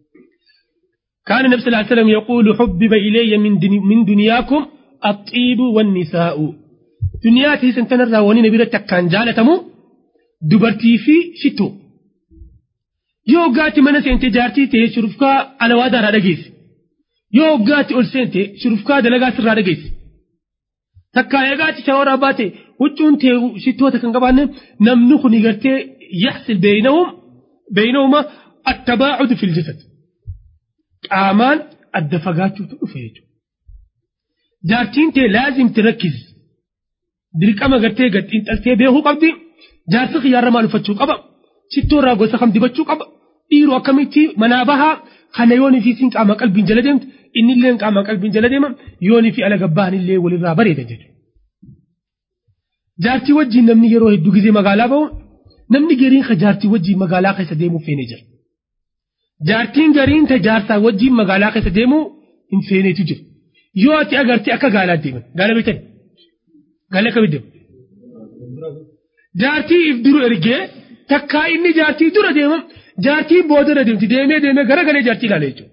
كان النبي صلى الله عليه وسلم يقول حبب إلي من, دني من دنياكم الطيب والنساء دنياتي سنتنا الراوني نبي كان جالتمو دبرتي في شتو يو قاتي من سنتي جارتي تي شرفكا على وادر هذا جيس يو قاتي أول سنتي شرفكا دلقا سر هذا جيس تكا يقاتي شاورا باتي وجون تي شتو تكن قبان نمنخ نيغرتي يحصل بينهم بينهما التباعد في الجسد qaamaan adda fagaachuutu dhufe jechuudha. Jaartiin tee laazim tirakkiz dirqama gartee gad xiinxaltee beekuu qabdi jaarsi xiyyaarra maal uffachuu qaba shittoo irraa gosa kam dibachuu qaba dhiiru akkamitti manaa bahaa kana yoonii fi siin qaama qalbiin jala deemtu inni illee qaama qalbiin jala deema yoonii fi ala gabbaan illee walirraa bareeda jechuudha. Jaartii wajjin namni yeroo hedduu gizee magaalaa bahu namni gariin ka jaartii wajjin magaalaa keessa deemuuf feenee jira. jaartiin gariin ta jaarsaa wajjin magaalaa keessa deemuu hin feeneetu jira yoo ati agartee akka gaalaa deeman gaala beektan gaala akkamitti deemu jaartii if duru ergee takkaa inni jaartii dura deemam jaartii boodara deemti deemee deemee gara galee jaartii ilaala jechuudha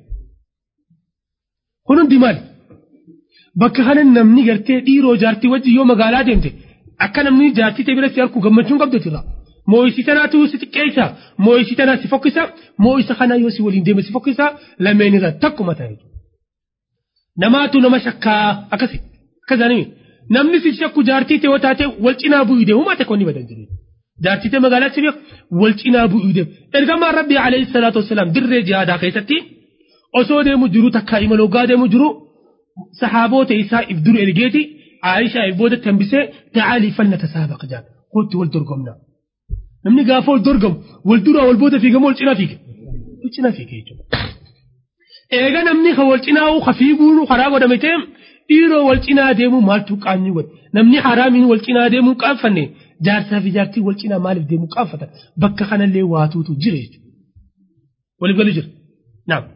kun hundi maali bakka kana namni gartee dhiiroo jaartii wajjin yoo magaalaa deemte akka namni jaartii ta'e biratti harku gammachuun qabdu irraa moo'isi tanaatu si xiqqeessa moo'isi tanaa si fokkisa moo'isa kana yoo si waliin deeme si fokkisa lameen irra takkuma ta'e namaatu nama shakkaa akkasi akkasanii namni si shakku jaartii ta'e yoo taate wal cinaa bu'uu deemu maate konni badan jiru jaartii ta'e magaalaatti beeku wal cinaa bu'uu deemu ergamaan rabbi alayhi salaatu wasalaam dirree jihaadaa keessatti osoo deemu jiru takkaa imaloogaa deemu jiru saxaaboota isaa if duru ergeeti Aayishaa if booda tambisee ta'aalii falna tasaabaq jaan kootti wal dorgomnaa. namni gaafa wal dorgamu wal duraa wal booda fiigamu wal cinaa fiige wal cinaa fiige jechuudha. Eega namni ka wal cinaa ka fiiguun karaa godhame ta'e dhiiroo wal cinaa deemu maaltu qaamni godhe namni haraamiin wal cinaa deemuu qaanfanne jaarsaa fi jaartii wal cinaa maaliif deemuu qaanfatan bakka kanallee waatuutu jira jechuudha. Waliif galu jira. Naam.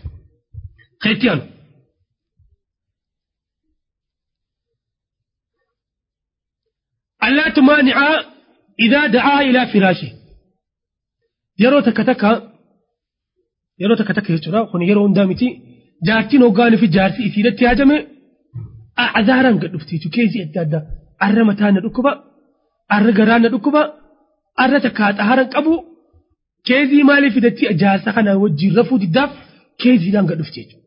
Keetti aanu. ألا تمانع إذا دعا إلى فراشه yeroo takka takka yeroo takka takka jechuudha kun yeroo hundaa miti jaartiin hoggaanii fi jaarsi isiidatti yaadame azaaraan gad dhufti jechuudha keezii adda addaa arra mataa na dhukkuba arra garaa na dhukkuba arra takka xaharan qabu keezii maaliif fidatti jaarsa kana wajjin rafuu diddaaf keeziidhaan gad dhufti jechuudha.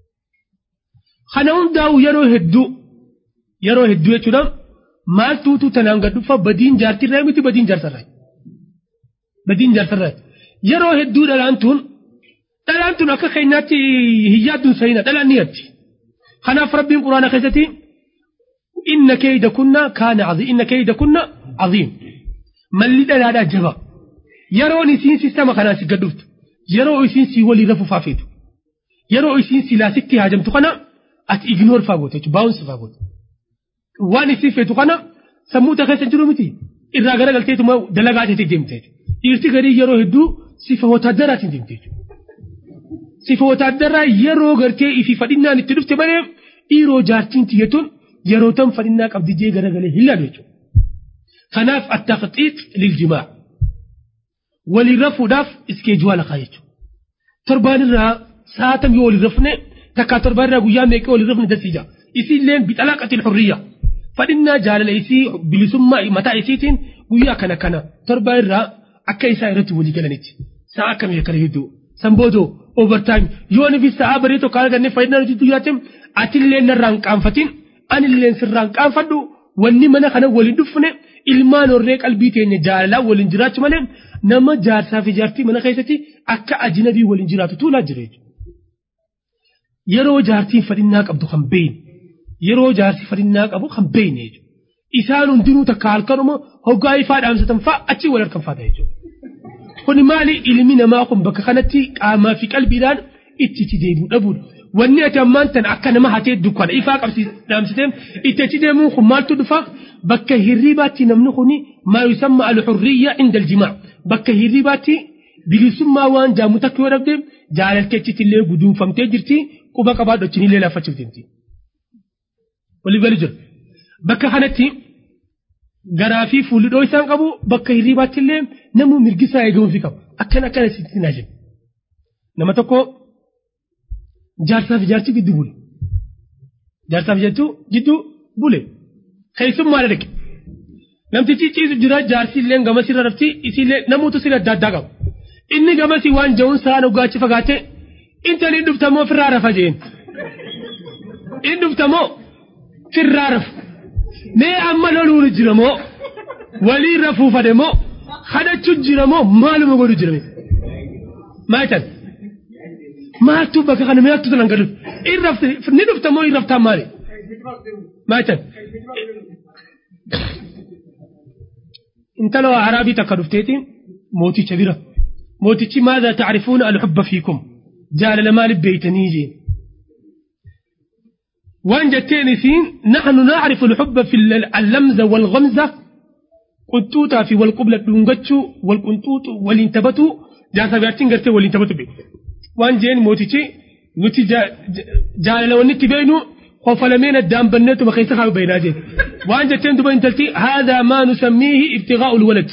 Kana hundaa'u yeroo hedduu yeroo hedduu jechuudha maaltuutu tanaan gad dhufa badiin jaartirraa miti badiin jaarsarraa. badiin jaarsarraa yeroo hedduu dhalaan tun dhalaan tun akka keenyaatti hin yaadduun sa'ina dhalaan ni yaaddi kanaaf rabbiin quraana keessatti inna keeyda kunna kaana caziim inna keeyda kunna caziim malli dhalaadhaa jaba yeroon isiin sistama kanaan si gadduftu yeroo isiin si walii rafu faafeetu yeroo isiin silaa sitti haajamtu kana ati ignoor faa goote jechuudha baawunsi faa goote waan isiin feetu kana sammuu ta keessa jiru miti irraa gara galteetuma dalagaa teetii deemte jechuudha. dhiirti garii yeroo hedduu sifa wotaadaraatiin deemte jechuudha. Sifa wotaadaraa yeroo gartee ifi fadhinnaan itti dhufte malee dhiiroo jaartiin tiyyatuun yeroo tan fadhinnaa qabdi jee garagalee hin laalu jechuudha. Kanaaf attaqxiiq liljimaa waliin rafuudhaaf iskeejuwaa laqaa jechuudha. Torbaan irraa saatam yoo waliin rafne takkaa torbaan irraa guyyaa meeqee waliin rafne dasiija. Isiilleen bixalaaqatiin xurriyyaa. Fadhinnaa jaalala isii bilisummaa mataa isiitiin guyyaa kana kana torbaan irraa akka isaa irratti walii galanitti sa'a akkamii akkana hedduu sanboodoo overtime yoo ni fi sa'a barii tokko arganne fayyadaan hojii guyyaatti atillee narraa hin qaanfatin anillee sirraa hin qaanfadhu wanni mana kana waliin dhufne ilmaan horree qalbii teenya jaalalaa waliin jiraachuu malee nama jaarsaa fi jaartii mana keessatti akka ajinabii waliin jiraatu tuulaa jira yeroo jaartiin fadhinnaa qabdu kan beeyne yeroo jaarsi fadhinnaa qabu kan beeyne isaan hundinuu takka halkanuma hoggaa ifaa dhaamsatan fa'a achi wal harkan faata jechuudha. Kuni maali ilmi namaa kun bakka kanatti qaamaa fi qalbiidhaan itti itti deebi'u dhabuudha. Wanni ati ammaan tan akka nama hatee dukkana ifaa dhaamsitee itti achi deemuun kun maaltu dhufa bakka hirribaatti namni kuni maa yusamma al-hurriyya inda al-jimaa bakka hirribaatti bilisummaa waan jaamu takka yoo dhabde jaalaltee achitti illee guduunfamtee jirti quba qabaa dhochinillee laafachuuf deemti. Walii gali jira. Bakka kanatti garaa fi fuulduroo isaan qabu bakka hirribaatti illee namuu mirgisaa eegamuufi qabu. Akkana akkana sitti naa jedhu. Nama tokko jaarsaaf jaarsi gidduu bule. Jaarsaaf jaartuu gidduu bule. Keessummaa dhaqe. Namtichi ciisu jira jaarsi illee gamas irra rafti isiillee namoota sirrii adda addaa qabu. Inni gamasii waan ja'uun sa'aan dhugaachi fagaate intalli dhuftamoo firraa rafa jeen. Inni dhuftamoo firraa rafu. Mee amma loluun jira moo walii rafuufade moo kadhachuun jira moo maaluma godhu jirame. Maayitan maaltu bakka kana maaltu tanan gadu irrafte ni dhuftamoo irraftaan maali. Maayitan. intala araabii takka dhufteeti mooticha bira mootichi maadha tacrifuuna alxubba fiikum jaalala maaliif beeytanii jeen waan jetteen isiin naxnu nacrifu alxubba fi allamza walgamza qunxuuxaa fi walqubla dhungachuu walqunxuuxu waliin taphatu jaarsa jaartiin gartee waliin taphatu be waan jeen mootichi nuti jaalala wannitti beeynu قفلمين الدام بنيت ما خيسها بيناجين وان جتين دبا انتلتي هذا ما نسميه ابتغاء الولد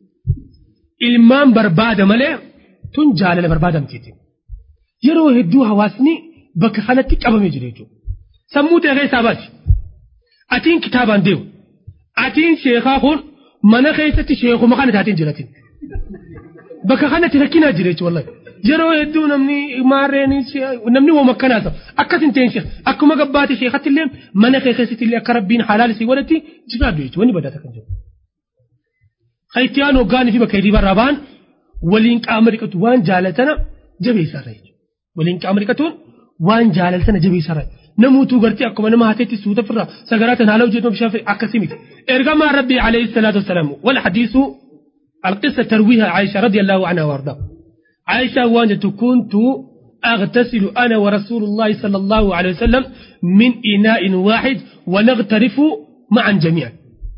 ilmaan barbaada malee tun jaalala barbaada mitiiti yeroo hedduu hawaasni bakka kanatti qabamee jira jechuudha sammuu ta'e keessaa baasi atiin kitaabaan deemu atiin sheekaa kun mana keessatti sheekuma kana taatiin jiratin bakka kanatti rakkinaa jira jechuudha wallahi yeroo hedduu namni maarreen namni wama akkanaasa akkas hin ta'in akkuma gabbaate sheekatti illee mana keessatti illee akka rabbiin halaal isii godhatti jiraadhu jechuudha wanni badata kan jiru. Haitiyaan hoggaanii fi bakka hirriba irraa ba'an waliin qaama dhiqatu waan jaalatana jabeessarra jechuudha. Waliin qaama dhiqatuun waan jaalatana jabeessarra. Namuutuu gartee akkuma nama hateetti suuta firraa sagaraa tan haala hojjetu bishaan akkasii miti. Ergamaan Rabbii alayhi salaatu wasalaam wal hadiisu القصة ترويها عائشة رضي الله عنها وارضاها عائشة وانت كنت أغتسل أنا ورسول الله صلى الله عليه وسلم من إناء واحد ونغترف معا جميعا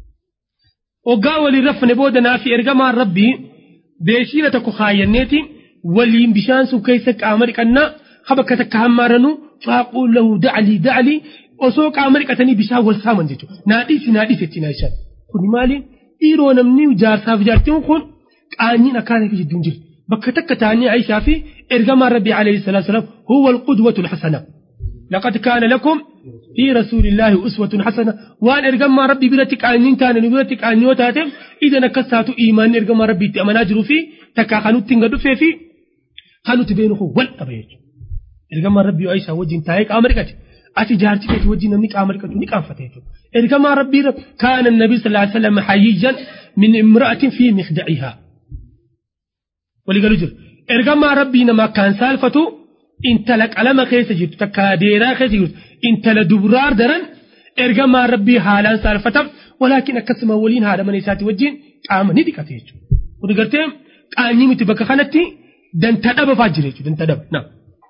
وقاول رفن بودنا في إرقام ربي بيشيرة كخاينيتي ولين بشان سو كيسك أمريكا أنا خبكتك همارنو فأقول له دعلي دعلي وسوك أمريكا تني بشان والسامن جيتو ناديسي ناديسي تنايشان كوني مالي dhiiroo namni jaarsaaf jaartiin kun qaanyiin akkaana fi jidduun jiru bakka takka ta'anii Aishaa fi ergamaan Rabbi alayhi salaatu salaam huwa alqudwatu alxasana laqad kaana lakum fi rasuulillahi uswatun hasana waan ergamaa Rabbi biratti qaanyiin taane nu biratti qaanyoo taateef idan akkas taatu iimaanni ergamaa Rabbi itti amanaa jiruu fi takka kanutti hin gadhufee fi kanutti beenu kun wal qaba jechuudha ergamaan Rabbi Aishaa wajjin taa'ee qaama dhiqate ati jaartii keetii wajjin namni qaama dhiqatu ni qaanfata jechuudha إركما ربي كان النبي صلى الله عليه وسلم حييا من امرأة في مخدعها ولقالوا جر إركما ربي نما كان سالفته انت لك على ما خيس جرت تكاديرا خيس جرت انت لدبرار درن إركما ربي حالا سالفته ولكن أكسم أولين هذا من يساتي وجين قام نديك تيجو ودقرتهم قام نيمت بك خانتي دن تدب فاجر دن تدب نعم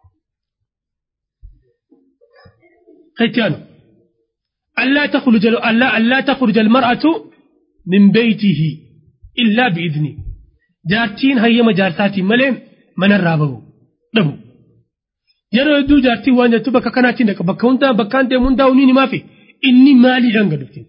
خيتيانو ألا تخرج ألا ألا تخرج المرأة من بيته إلا بإذنه جارتين هي مجارساتي ملين من الرابو دبو yeroo hedduu jaartii waan jettu bakka kanaatiin dhaqa bakka hundaa bakkaan deemuun daa'uun ni maafi inni maaliidhaan gad dhufte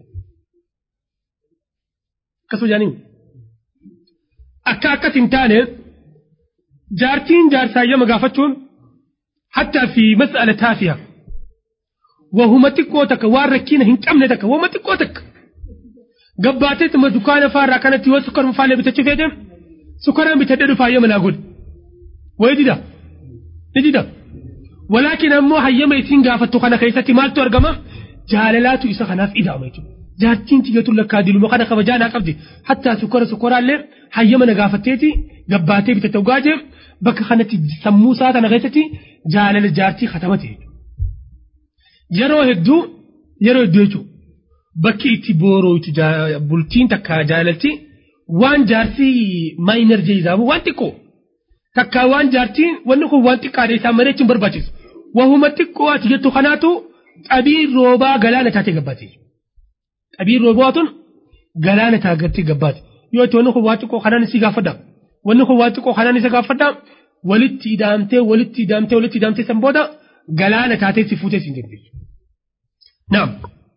akkasuma jaaniin akka akkas hin taane jaartiin jaarsaayyaa gaafachuun hattaa fi mas'ala taafiyaa وهما تكو تك واركين هن كم نتك وما تكو تك قباتي تما دكان فارا كانت يو سكر مفالة بتشفيدم سكر بتدر فايا من أقول ويدي دا نجي دا ولكن أمو هيا ما يتين غافتو خانا خيساتي مال تورغما جاللاتو إسا خناف إدا ميتو جاتين تيجتو لكادلو مخانا خبجانا قبدي حتى سكر سكر اللي هيا من غافتيتي قباتي بتتوغاجم بك خانتي سمو ساتنا غيستي جالل جارتي ختمتي yeroo hedduu yeroo hedduu jechuudha bakki itti boorootu bultiin takka jaalalti waan jaarsi maayinar jeezaamu waan xiqqoo takka waan jaartiin wanni kun waan xiqqaadha isaa malee hin barbaachisu wahuma xiqqoo ati jettu kanaatu xabiin roobaa galaana taatee gabbaate xabiin roobaa tun galaana taatee gabbaate yoo itti wanni kun waan xiqqoo kanaan si gaafadha wanni kun waan xiqqoo kanaan isa gaafadha walitti ida'amtee walitti ida'amtee walitti ida'amtee san booda galaana taatee si fuutee si hin dandeessu. Naam.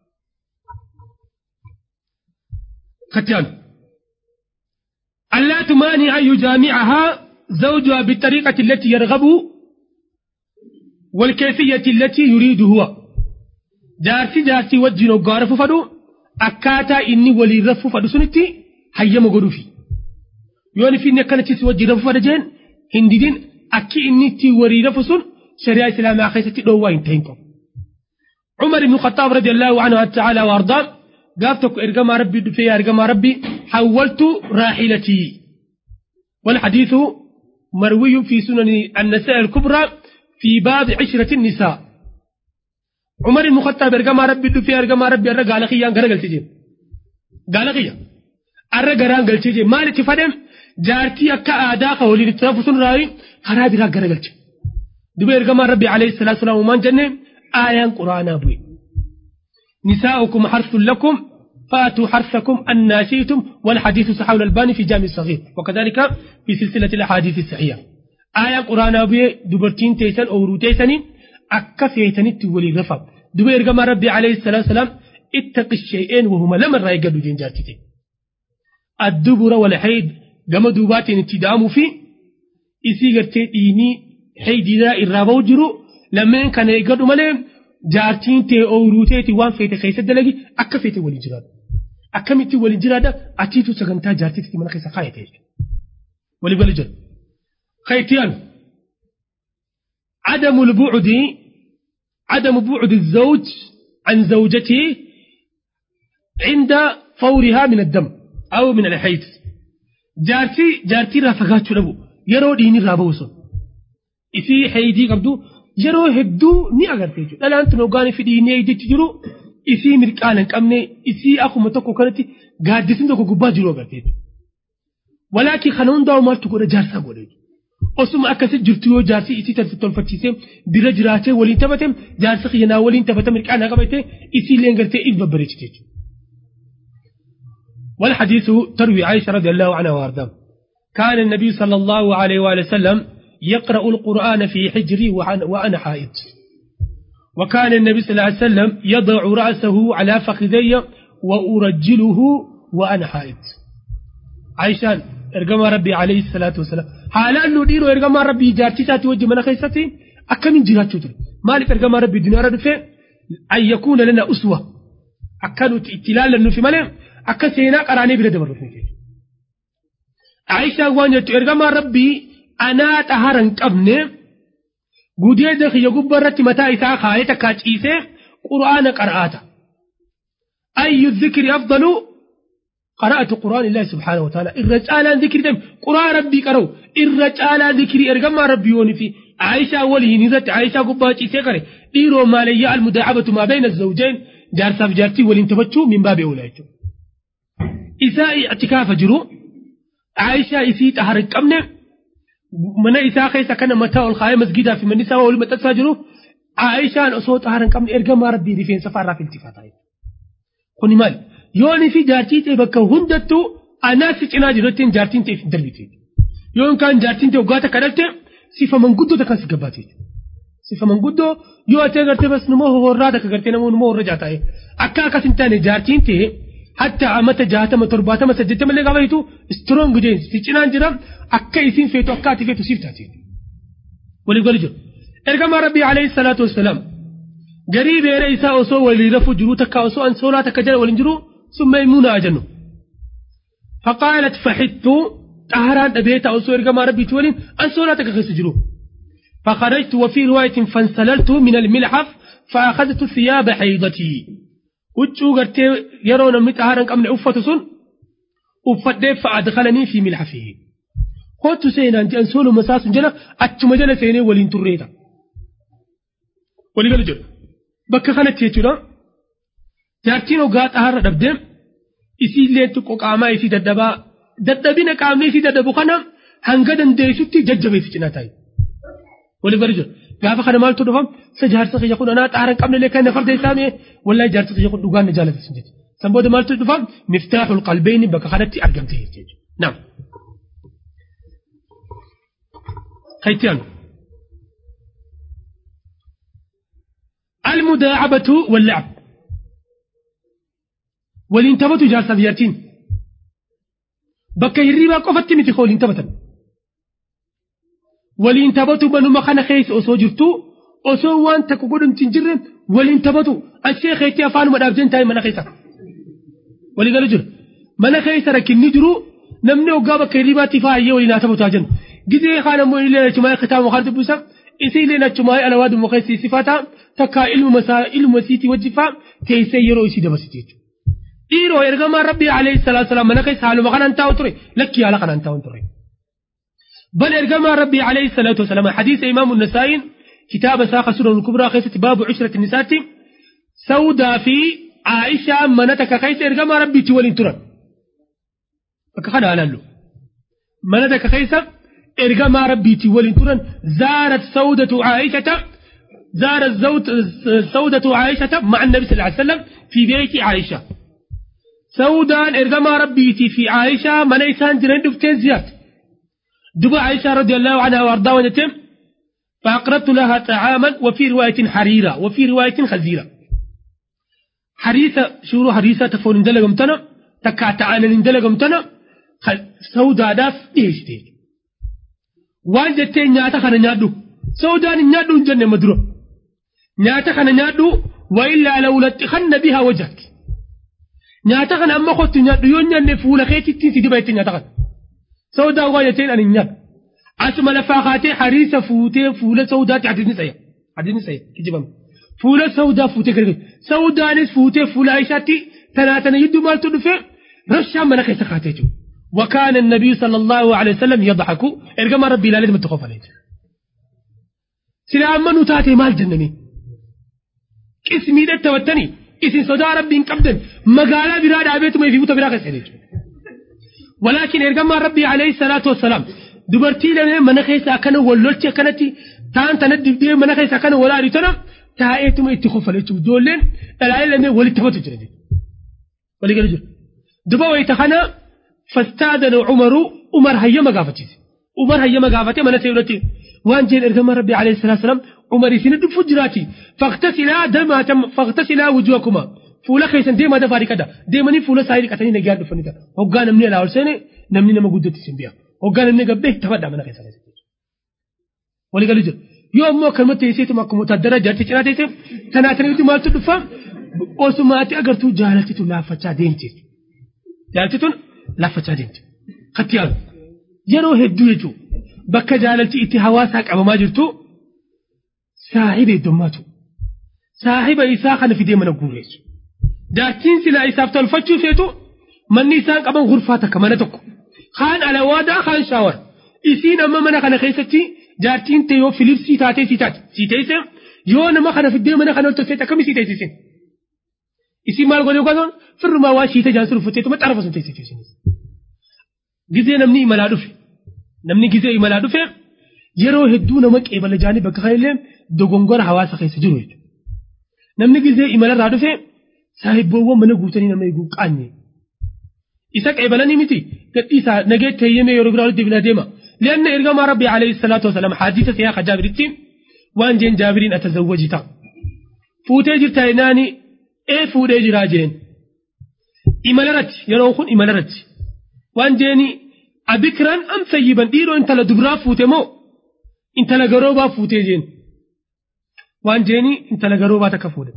ختيان ألا تمانع أن يجامعها زوجها بالطريقة التي يرغب والكيفية التي يريد هو جارتي جارتي وجنو غارف فدو أكاتا إني ولي رف فدو سنتي هيا مغدو في يوني في نكالة سوجي رف فدجين هندين أكي إني تي وري رف سن شريعة الإسلام أخيستي دوا انتهينكم عمر بن الخطاب رضي الله عنه تعالى وأرضاه قافتك إرقام ربي دفيا إرقام ربي حولت راحلتي والحديث مروي في سنن النساء الكبرى في باب عشرة النساء عمر المخطب إرقام ربي دفيا إرقام ربي أرى قال خيان قال قلت جيم قال خيان أرى قران قلت جيم مالك تفدم جارتي أكا آداق ولي نتنفس راي خرابي را قال قلت دبي إرقام ربي عليه الصلاة والسلام ومان جنة آيان قرآن أبوي نساؤكم حرث لكم فاتوا حرثكم أن شئتم والحديث صحيح الألباني في جامع الصغير وكذلك في سلسلة الأحاديث الصحيحة آية قرآن أبي دبرتين تيسن أو روتيسن أكا فيتن تولي غفا دبي إرقام ربي عليه الصلاة والسلام اتق الشيئين وهما لما رأي قدو جنجاتي الدبر والحيد قام دوبات اتدام في إسي قرتي إيني حيد ذا إرابو جرو لما كان يقدو مليم jaartiin tee ooyiruu teeti waan feete keessa dalagi akka feete waliin jiraadha. Akkamitti waliin jiraadha atiitu sagantaa jaartiitti mana keessa kaayate jechuudha. Walii gali jira. Kayitiyaan عدم البعد عدم بعد الزوج عن زوجته عند فورها من الدم أو من الحيض جارتي جارتي رافقات شنو يرو ديني رابوسون إسي حيدي قبدو yeroo hedduu ni agarte jechuudha. Dhalaan tun hoggaan fi dhiinee jechi jiru isii mirqaan hin qabne isii akkuma tokko kanatti gaaddisni tokko gubbaa jiru agarte jechuudha. Walaakin kana hundaa'u maaltu godha jaarsaa godha jechuudha. Osuma akkasii jirtu yoo jaarsi isii tolfachiisee bira jiraatee waliin taphate jaarsi xiyyanaa waliin taphate mirqaan haa qabate isii illee gartee if babbareechite jechuudha. والحديث تروي عائشة رضي الله عنها وأرضاها كان النبي صلى الله عليه وآله وسلم يقرأ القرآن في حجري وأنا حائض وكان النبي صلى الله عليه وسلم يضع رأسه على فخذي وأرجله وأنا حائض عائشان ارقم ربي عليه الصلاة والسلام حالا ندير ارقم ربي جارتي ساتي وجه من خيستي أكم من جرات شتر مالك ارقم ربي الدنيا رد أن يكون لنا أسوة أكانوا اتلال لنو في ملم أكا سينا قراني بلا دبر عائشة وانجت ارقم ربي anaa xahara hin qabne gudeeda kiyya gubbaa irratti mataa isaa kaayee takkaa ciisee qura'aana qara'aata. Ayyu dhikri afdalu قرأت قرآن الله سبحانه وتعالى الرجال ذكر دم قرآن ربي قرأوا الرجال ذكر إرقم ربي يوني في عائشة ولي نزت عائشة قباتي سيقري ديرو ما لي المداعبة ما بين الزوجين جار ساف جارتي ولنتفتشوا من باب أولئك إساء اعتكاف جرو عائشة إسيت أهرق أمنه mana isaa keessa kana mataa ol kaayee masgidaa fi manni isaa waliin maxxansaa jiru Aayishaan osoo xaara hin qabne ergamaa rabbii rifeensa faarraa filtifataa Kuni maali? Yoonii fi jaartii ta'e bakka hundattuu anaasi cinaa jirutti jaartiin ta'e hin darbite. Yoon kaan jaartiin ta'e waggaa takka dhalte sifa manguddoo takka si gabbaate. Sifa manguddoo yoo atee gartee bas numa horraa takka gartee namoo numa horra jaataa'e. Akka akkas hin taane jaartiin ta'e hatta amata jaatama torbaatama saddeettama illee gaafa hitu strong jeen si cinaan jira akka isiin feetu akka ati feetu siif taate. Walii gali jiru. Ergamaa Rabbii alayhi salaatu wassalaam garii beera isaa osoo walii rafuu jiru takka osoo an soolaa takka jala waliin jiru sun maymuuna ajannu. فقالت فحدت طهران أبيت أو سوى رقم ربي تولين أن صلاتك خسجرو فخرجت وفي رواية فانسللت من الملحف فأخذت ثياب حيضتي وجو قرتي يرون من طهران قمن أفة سن أفت فأدخلني في ملحفه قلت سينا أنت أنسول مساس جنة أتم جنة سيني ولين تريتا ولي قال جل بك خلت يتنا jaartiin hoggaa xaharra dhabdee isiillee xiqqoo qaamaa isii dadhabaa dadhabina qaamni isii dadhabu kana hanga dandeessutti jajjabeessi cinaa taa'e. Waliif gadi jira. Gaafa kana maaltu dhufam isa jaarsa kiyya kun anaa xaara hin qabne kan farda isaa mee wallahi jaarsa kiyya kun dhugaan na jaalata sun jechuudha. San booda maaltu dhufam miftaaxul qalbeeni bakka kanatti argamte jechuudha. Naam. Kayitiyaan. المداعبة واللعب ولين تبتوا جالسة بيارتين بكا هريبا قفت متي خولين تبتا ولين تبتوا بنو مخانا خيس أسو جرتو أسو وان تكو قدن تنجرن ولين تبتوا الشيخ يتي أفانو مدابجين تاي منا خيسا ولي قالوا جر منا خيسا ركن نجرو نمني وقابا كهريبا تفاعي ولين تبتوا جن جزي خانا مو إلي لتماي ختام وخارج بوسا إسي لنا تماي على واد مخيسي صفاتا تكا علم مسا علم مسيتي وجفا تيسي يرو إسي دبسيتي dhiiroo ergamaa rabbii alayhi salaatu wasalaam mana keessa haaluma kanaan taa'u ture lakkii haala kanaan taa'u ture. بل إرجما ربي عليه الصلاة والسلام حديث إمام النسائي كتاب ساق سورة الكبرى خيسة باب عشرة النساء سودا في عائشة منتك خيسة إرجما ربي تولين ترى فكخنا على له منتك خيسة إرجما ربي تولين ترى زارت سودة عائشة زارت زوت سودة عائشة مع النبي صلى الله عليه وسلم في بيت عائشة سودان إرجما ربيتي في عائشة من إنسان جرين دفتين زياد دبا عائشة رضي الله عنها وأرضاها ونتم فأقربت لها طعاما وفي رواية حريرة وفي رواية خزيرة حريثة شورو حريثة تفون اندلق امتنا تكا تعالى اندلق امتنا سودا داف ديش ديش وان جتين نياتا خانا نيادو سودان نيادو جنة مدرو نياتا خانا نيادو وإلا لو لتخن بها وجهك nyaata kana amma kottu nyaadhu yoo nyaanne fuula keetitti si diba itti nyaata kana sawdaa waa jeteen ani nyaadhu asuma lafaa kaatee hariisa fuutee fuula sawdaatti hadisni saya hadisni saya kijibame fuula sawdaa fuutee gargar sawdaanis fuutee fuula aishaatti tanaa tana yidduu maaltu dhufe rashaan mana keessa kaatee jiru وكان النبي صلى الله عليه وسلم يضحك ارجع ربي لا لازم تخاف عليه سلا أمنوا تاتي مال جنني اسمي ده توتني isin sodaa rabbiin qabdan magaalaa biraa dhaabeetuma fi buta biraa keessa jechuudha. Walaakin ergamaan rabbii alayhi salaatu wassalaam dubartii lamee mana keessa akkana wallolchi akkanatti ta'an tana dibdee mana keessa akkana walaali tana taa'eetuma itti kofale jechuudha. Ijoolleen dhalaalee lamee walitti hafatu jira jechuudha. Walii gala jiru. Duba wayita kana fastaadana Umaru Umar hayyama gaafachiise. Umar hayyama gaafatee mana seerratti waan jeen ergamaan rabbii alayhi salaatu wassalaam عمر سين دف جراتي فاغتسلا دما تم فاغتسلا وجوهكما فولا خيسن ديما دفاري كدا ديماني فولا سايري كتاني نجار دفنيتا هوغا نمني لا ورسني نمني نما قدت سنبيا هوغا نمني قبه تفدا من خيسن ولي قالوا جل يوم مو كلمة تيسيت ما كمو تدرى جارتي چنا تيسيت تناتني ودي مالتو دفا اوسماتي اگر تو جالتي تو لافچا دينتي جالتي تو لافچا دينتي قتيال يرو هدو يجو بكا جالتي اتي حواسا قبما جرتو saahiba heddummaatu saahiba isaa kana fidee mana guureessu jaartiin silaa isaaf tolfachuu feetu manni isaan qaban gurfaa takka mana tokko kaan alawaadaa kaan shaawar isiin amma mana kana keessatti jaartiin ta'e yoo filipsii taatee si taate si teesse yoo nama kana fiddee mana kana tolfeet akkami si teessisin isiin maal godhee qotoon firrumaa waa shiita jaansu rufutteetuma xarafa sun teessite isinis gizee namni imalaa dhufe namni gizee imalaa dhufe yeroo hedduu nama qeebala jaanii bakka kanallee dogongora hawaasa keessa jiru jechuudha. Namni gizee imalarraa dhufe saahibboowwan mana guutanii nama eeguu qaanye. Isa qeebalanii miti gadhiisaa nageetti heeyyamee yeroo biraa walitti bilaa deema. Lianna ergamaa rabbi alayhi salaatu wasalaam hadiisa siyaaqa jaabiritti waan jeen jaabiriin atazawwaji ta'a. Fuutee jirtaa jennaani ee fuudhee jiraa jeen. Imalarratti yeroon kun imalarratti waan jeeni abikiraan am sayyiban dhiiroo intala dubraa fuute moo intala garoobaa fuutee jeen. وان جيني انت لقروبا تكفودا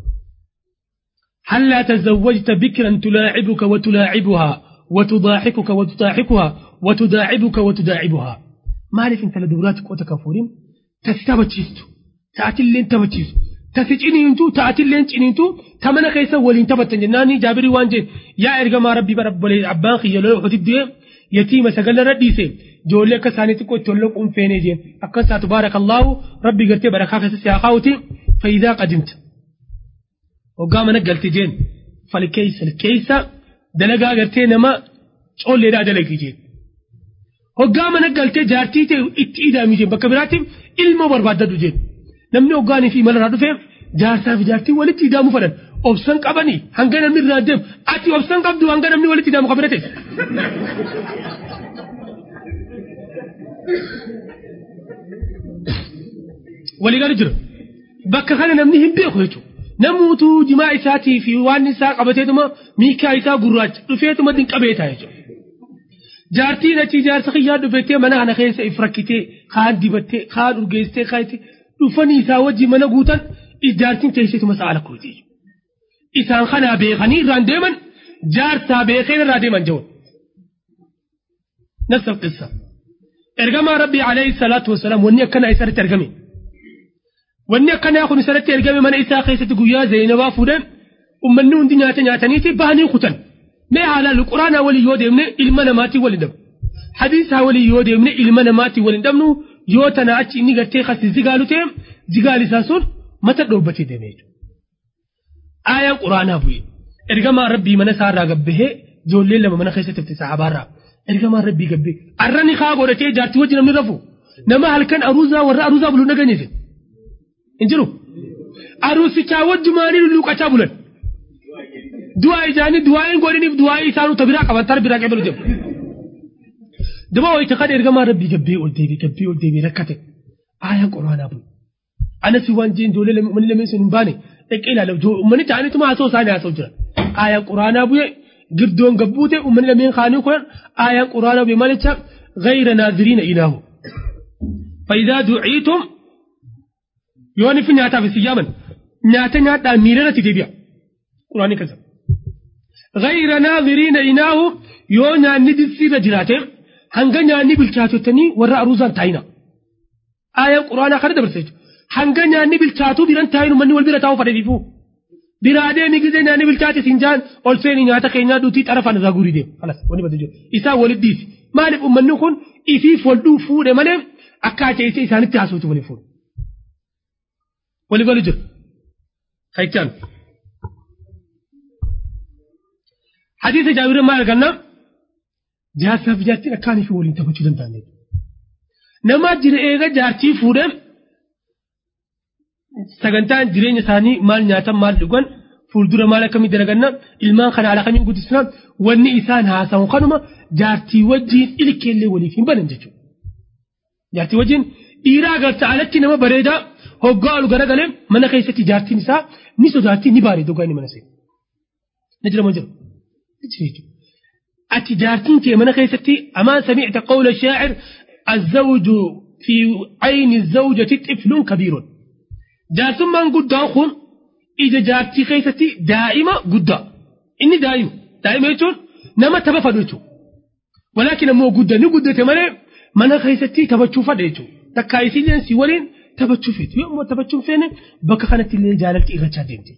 هلا تزوجت بكرا تلاعبك وتلاعبها وتضاحكك وتضاحكها وتداعبك وتداعبها مالك انت لدوراتك وتكفورين تستبتشيستو تأتي اللي انت بتشيستو تسجيني انتو تأتي اللي انتو تمنى كيسا ولين تبتن جناني جابري وان جين يا ارقما ربي برب ولي عبان خي يلو حتب دي يتيم سقل رديسي جولي كساني تكو تولوك ام فيني جين أكسا تبارك الله ربي قرتي بركاك سياخاوتي فإذا قدمت وقام نقلت جين falkeessa keessa dalagaa gartee nama coolleedhaa dalagi jeen. Hoggaa mana galtee jaartii ta'e itti idaami jeen bakka biraatti ilma barbaaddadhu jeen. Namni hoggaanii fi malarraa dhufee jaarsaa fi jaartii walitti idaamu fadhan obsan qabanii hanga namni irraa deemu ati obsan qabdu hanga namni walitti idaamu qabina ta'e. Waliigalu jira. Bakka kana namni hin beeku jechuudha. Namuutu jimaa isaatii fi waan isaa qabateetuma miikaa isaa gurraacha dhufeetuma dinqabeeta jechuudha. Jaartiin achi jaarsa xiyyaa dhufettee mana kana keessa if rakkitee kaan dibattee kaan urgeessitee kaan itti dhufanii isaa wajjin mana guutan jaartiin teesseetuma sa'a lakkooti. Isaan kanaa beekanii irraan deeman jaarsaa beekeen irraa deeman jechuudha. Nafsa qissa. Ergamaa Rabbii alayhi salaatu wasalaam wanni akkanaa isarratti argame. wanni akkanaa kun isarratti ergame mana isaa keessatti guyyaa Zaynabaa fuudhan ummanni hundi nyaata nyaataniiti bahanii kutan. Mee haalaan quraanaa waliin yoo deemne ilma namaatiin waliin dhabnu. Hadiisaa waliin yoo deemne ilma namaatiin waliin dhabnu yoo tana achi inni gartee kasi zigaalu ta'e zigaal isaa sun mata dhoobbatee deeme jechuudha. Aayaan quraanaa bu'e. Ergamaa Rabbii mana isaa irraa gabbahee ijoolleen lama mana keessatti fite saabaarraa. Ergamaa Rabbii gabbee. Arrani kaa godhatee jaartii wajjin namni rafu. Nama halkan aruuzaa warra aruuzaa buluun dhageenye jedhe. hin jiru aruusichaa wajjumaanii lulluqachaa bulan du'aa isaanii du'aa hin godhiniif du'aa isaanuu ta biraa qaban tara biraa qabalu jedhu dama wayita kan ergamaa rabbii gabbee ol deebii gabbee ol deebii rakkate aayaan quraanaa bu'e anas waan jeen ijoollee manni lameen sun hin baane dhaqee ilaala uummanni ta'aniituma haasoo isaanii haasoo jira aayaan quraanaa bu'e girdoon gabbuute uummanni lameen kaanii kun aayaan quraanaa bu'e malicha غير ناظرين إله فإذا دعيتم yoo ni fi nyaataaf isin yaaman nyaata nyaadhaa miirarratti deebi'a quraanii kasa غير ناظرين إناه yoo nyaanni dirsiirra jiraate hanga nyaanni bilchaatottanii warra aruuzaan taa'ina aayaan quraanaa kana dabarsa jechuudha hanga nyaanni bilchaatuu biran taa'inu manni wal bira taa'uu fadhaniifu biraa deemi gizee nyaanni bilchaate siin jaan ol seeni nyaata keenyaa duutii xarafaan irraa guurii deemu kalas wani bada jiru isaa walitti dhiisi maaliif ummanni kun ifiif wal dhuu fuudhe malee akkaataa isa isaanitti haasawutu waliin fuudhe waligalu jiru haichaan hadiisa jaabirin maal arganna jaarsaaf jaartiin akkaanii fi waliin taphachuu danda'an nama jira eega jaartii fuudhe sagantaan jireenya isaanii maal nyaatan maal dhugan fuuldura maal akkamii dalaganna ilmaan kana haala kamiin guddisna wanni isaan haasawu kanuma jaartii wajjiin ilkeellee waliif hin banan jechuudha. Jaartii wajjiin dhiiraa agarta alatti nama bareedaa hoggaa ol garagalee mana keessatti jaartiin isaa ni sodaatti ni baaree dogaa inni mana seenu. Na jira moo jira? Ati jaartiin kee mana keessatti amaan samiicta qawla shaacir الزوج في عين الزوجة طفل كبير جاسمان قدام خون إذا جارتي خيستي دائما قدام إني دائما دائما يتون نما تبا فدوتو ولكن مو قدام ني قدام تمالي mana keessatti taphachuu fadha jechuudha. Takka isin si waliin taphachuu feetu. Yoo immoo taphachuu feene bakka kanatti illee jaalalti irrachaa deemte.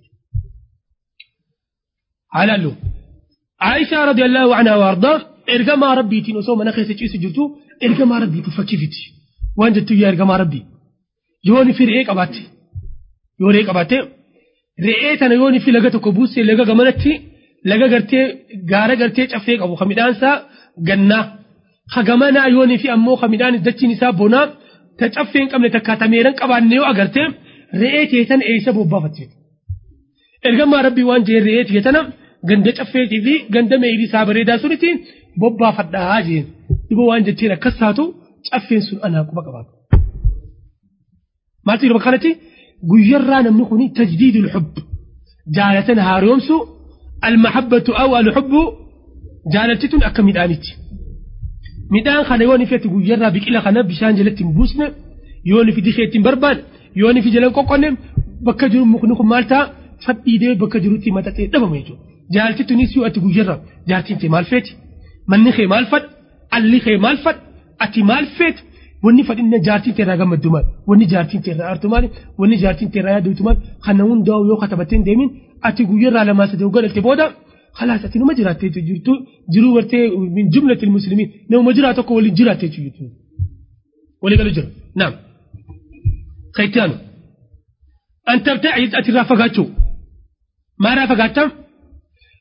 Haalaallu. Aayishaa radiyallahu anhaa waardaa ergamaa rabbiitiin osoo mana keessa ciisu jirtu ergamaa rabbiitu fakkiifiti. Waan jettu yaa ergamaa rabbii. Yoo ni fi re'ee qabaatte. Yoo re'ee qabaatte re'ee tana yoo ni fi laga tokko buusee laga gamanatti laga gartee gaara gartee caffee qabu kan midhaansaa gannaa. hagamanaa yoonii fi ammoo ka midhaan dachiin isaa bonaa ta caffee hin qabne takka ta meeran qabaanne yoo agarte re'ee teetan eessa bobbaafatte. Ergamaa rabbii waan jeen re'ee teetana ganda caffeetii fi ganda meeyrii isaa bareedaa sunitti bobbaafadhaa jeen. Dhiboo waan jecheen akkas taatu caffeen sun anaa quba qabaatu. Maaltu yeroo kanatti guyyarraa namni kuni tajdiidul hubb jaalatan haaromsu almahabbatu aw alhubbu jaalaltituun akka midhaanitti. midhaan kana yoo nifetti guyyarraa biqila kana bishaan jalatti hin buusne yoo nifi dikeetti hin barbaade yoo nifi jalan qoqqonne bakka jiru mukni kun maal ta'a fadhiidee bakka jirutti maxaxee dhabama jechuudha. Jaalti tunis yoo ati guyyarraa jaartiin kee maal feeti manni kee maal fadha alli kee maal fadha ati maal feeti wanni fadhinna jaartiin teerraa gammaddu maal wanni jaartiin teerraa aartu maal wanni jaartiin teerraa yaadatu maal kana hundaa'u yoo katabattee hin deemin ati guyyarraa lamaa sadii hoggadhatte booda خلاص ati numa jiraatteetu jirtu jiruu bartee min jumlati muslimiin nama jiraa tokko waliin jiraatteetu jirtu walii galu jira naam kaytaanu an tabta'id ati irraa fagaachuu maa irraa fagaattaa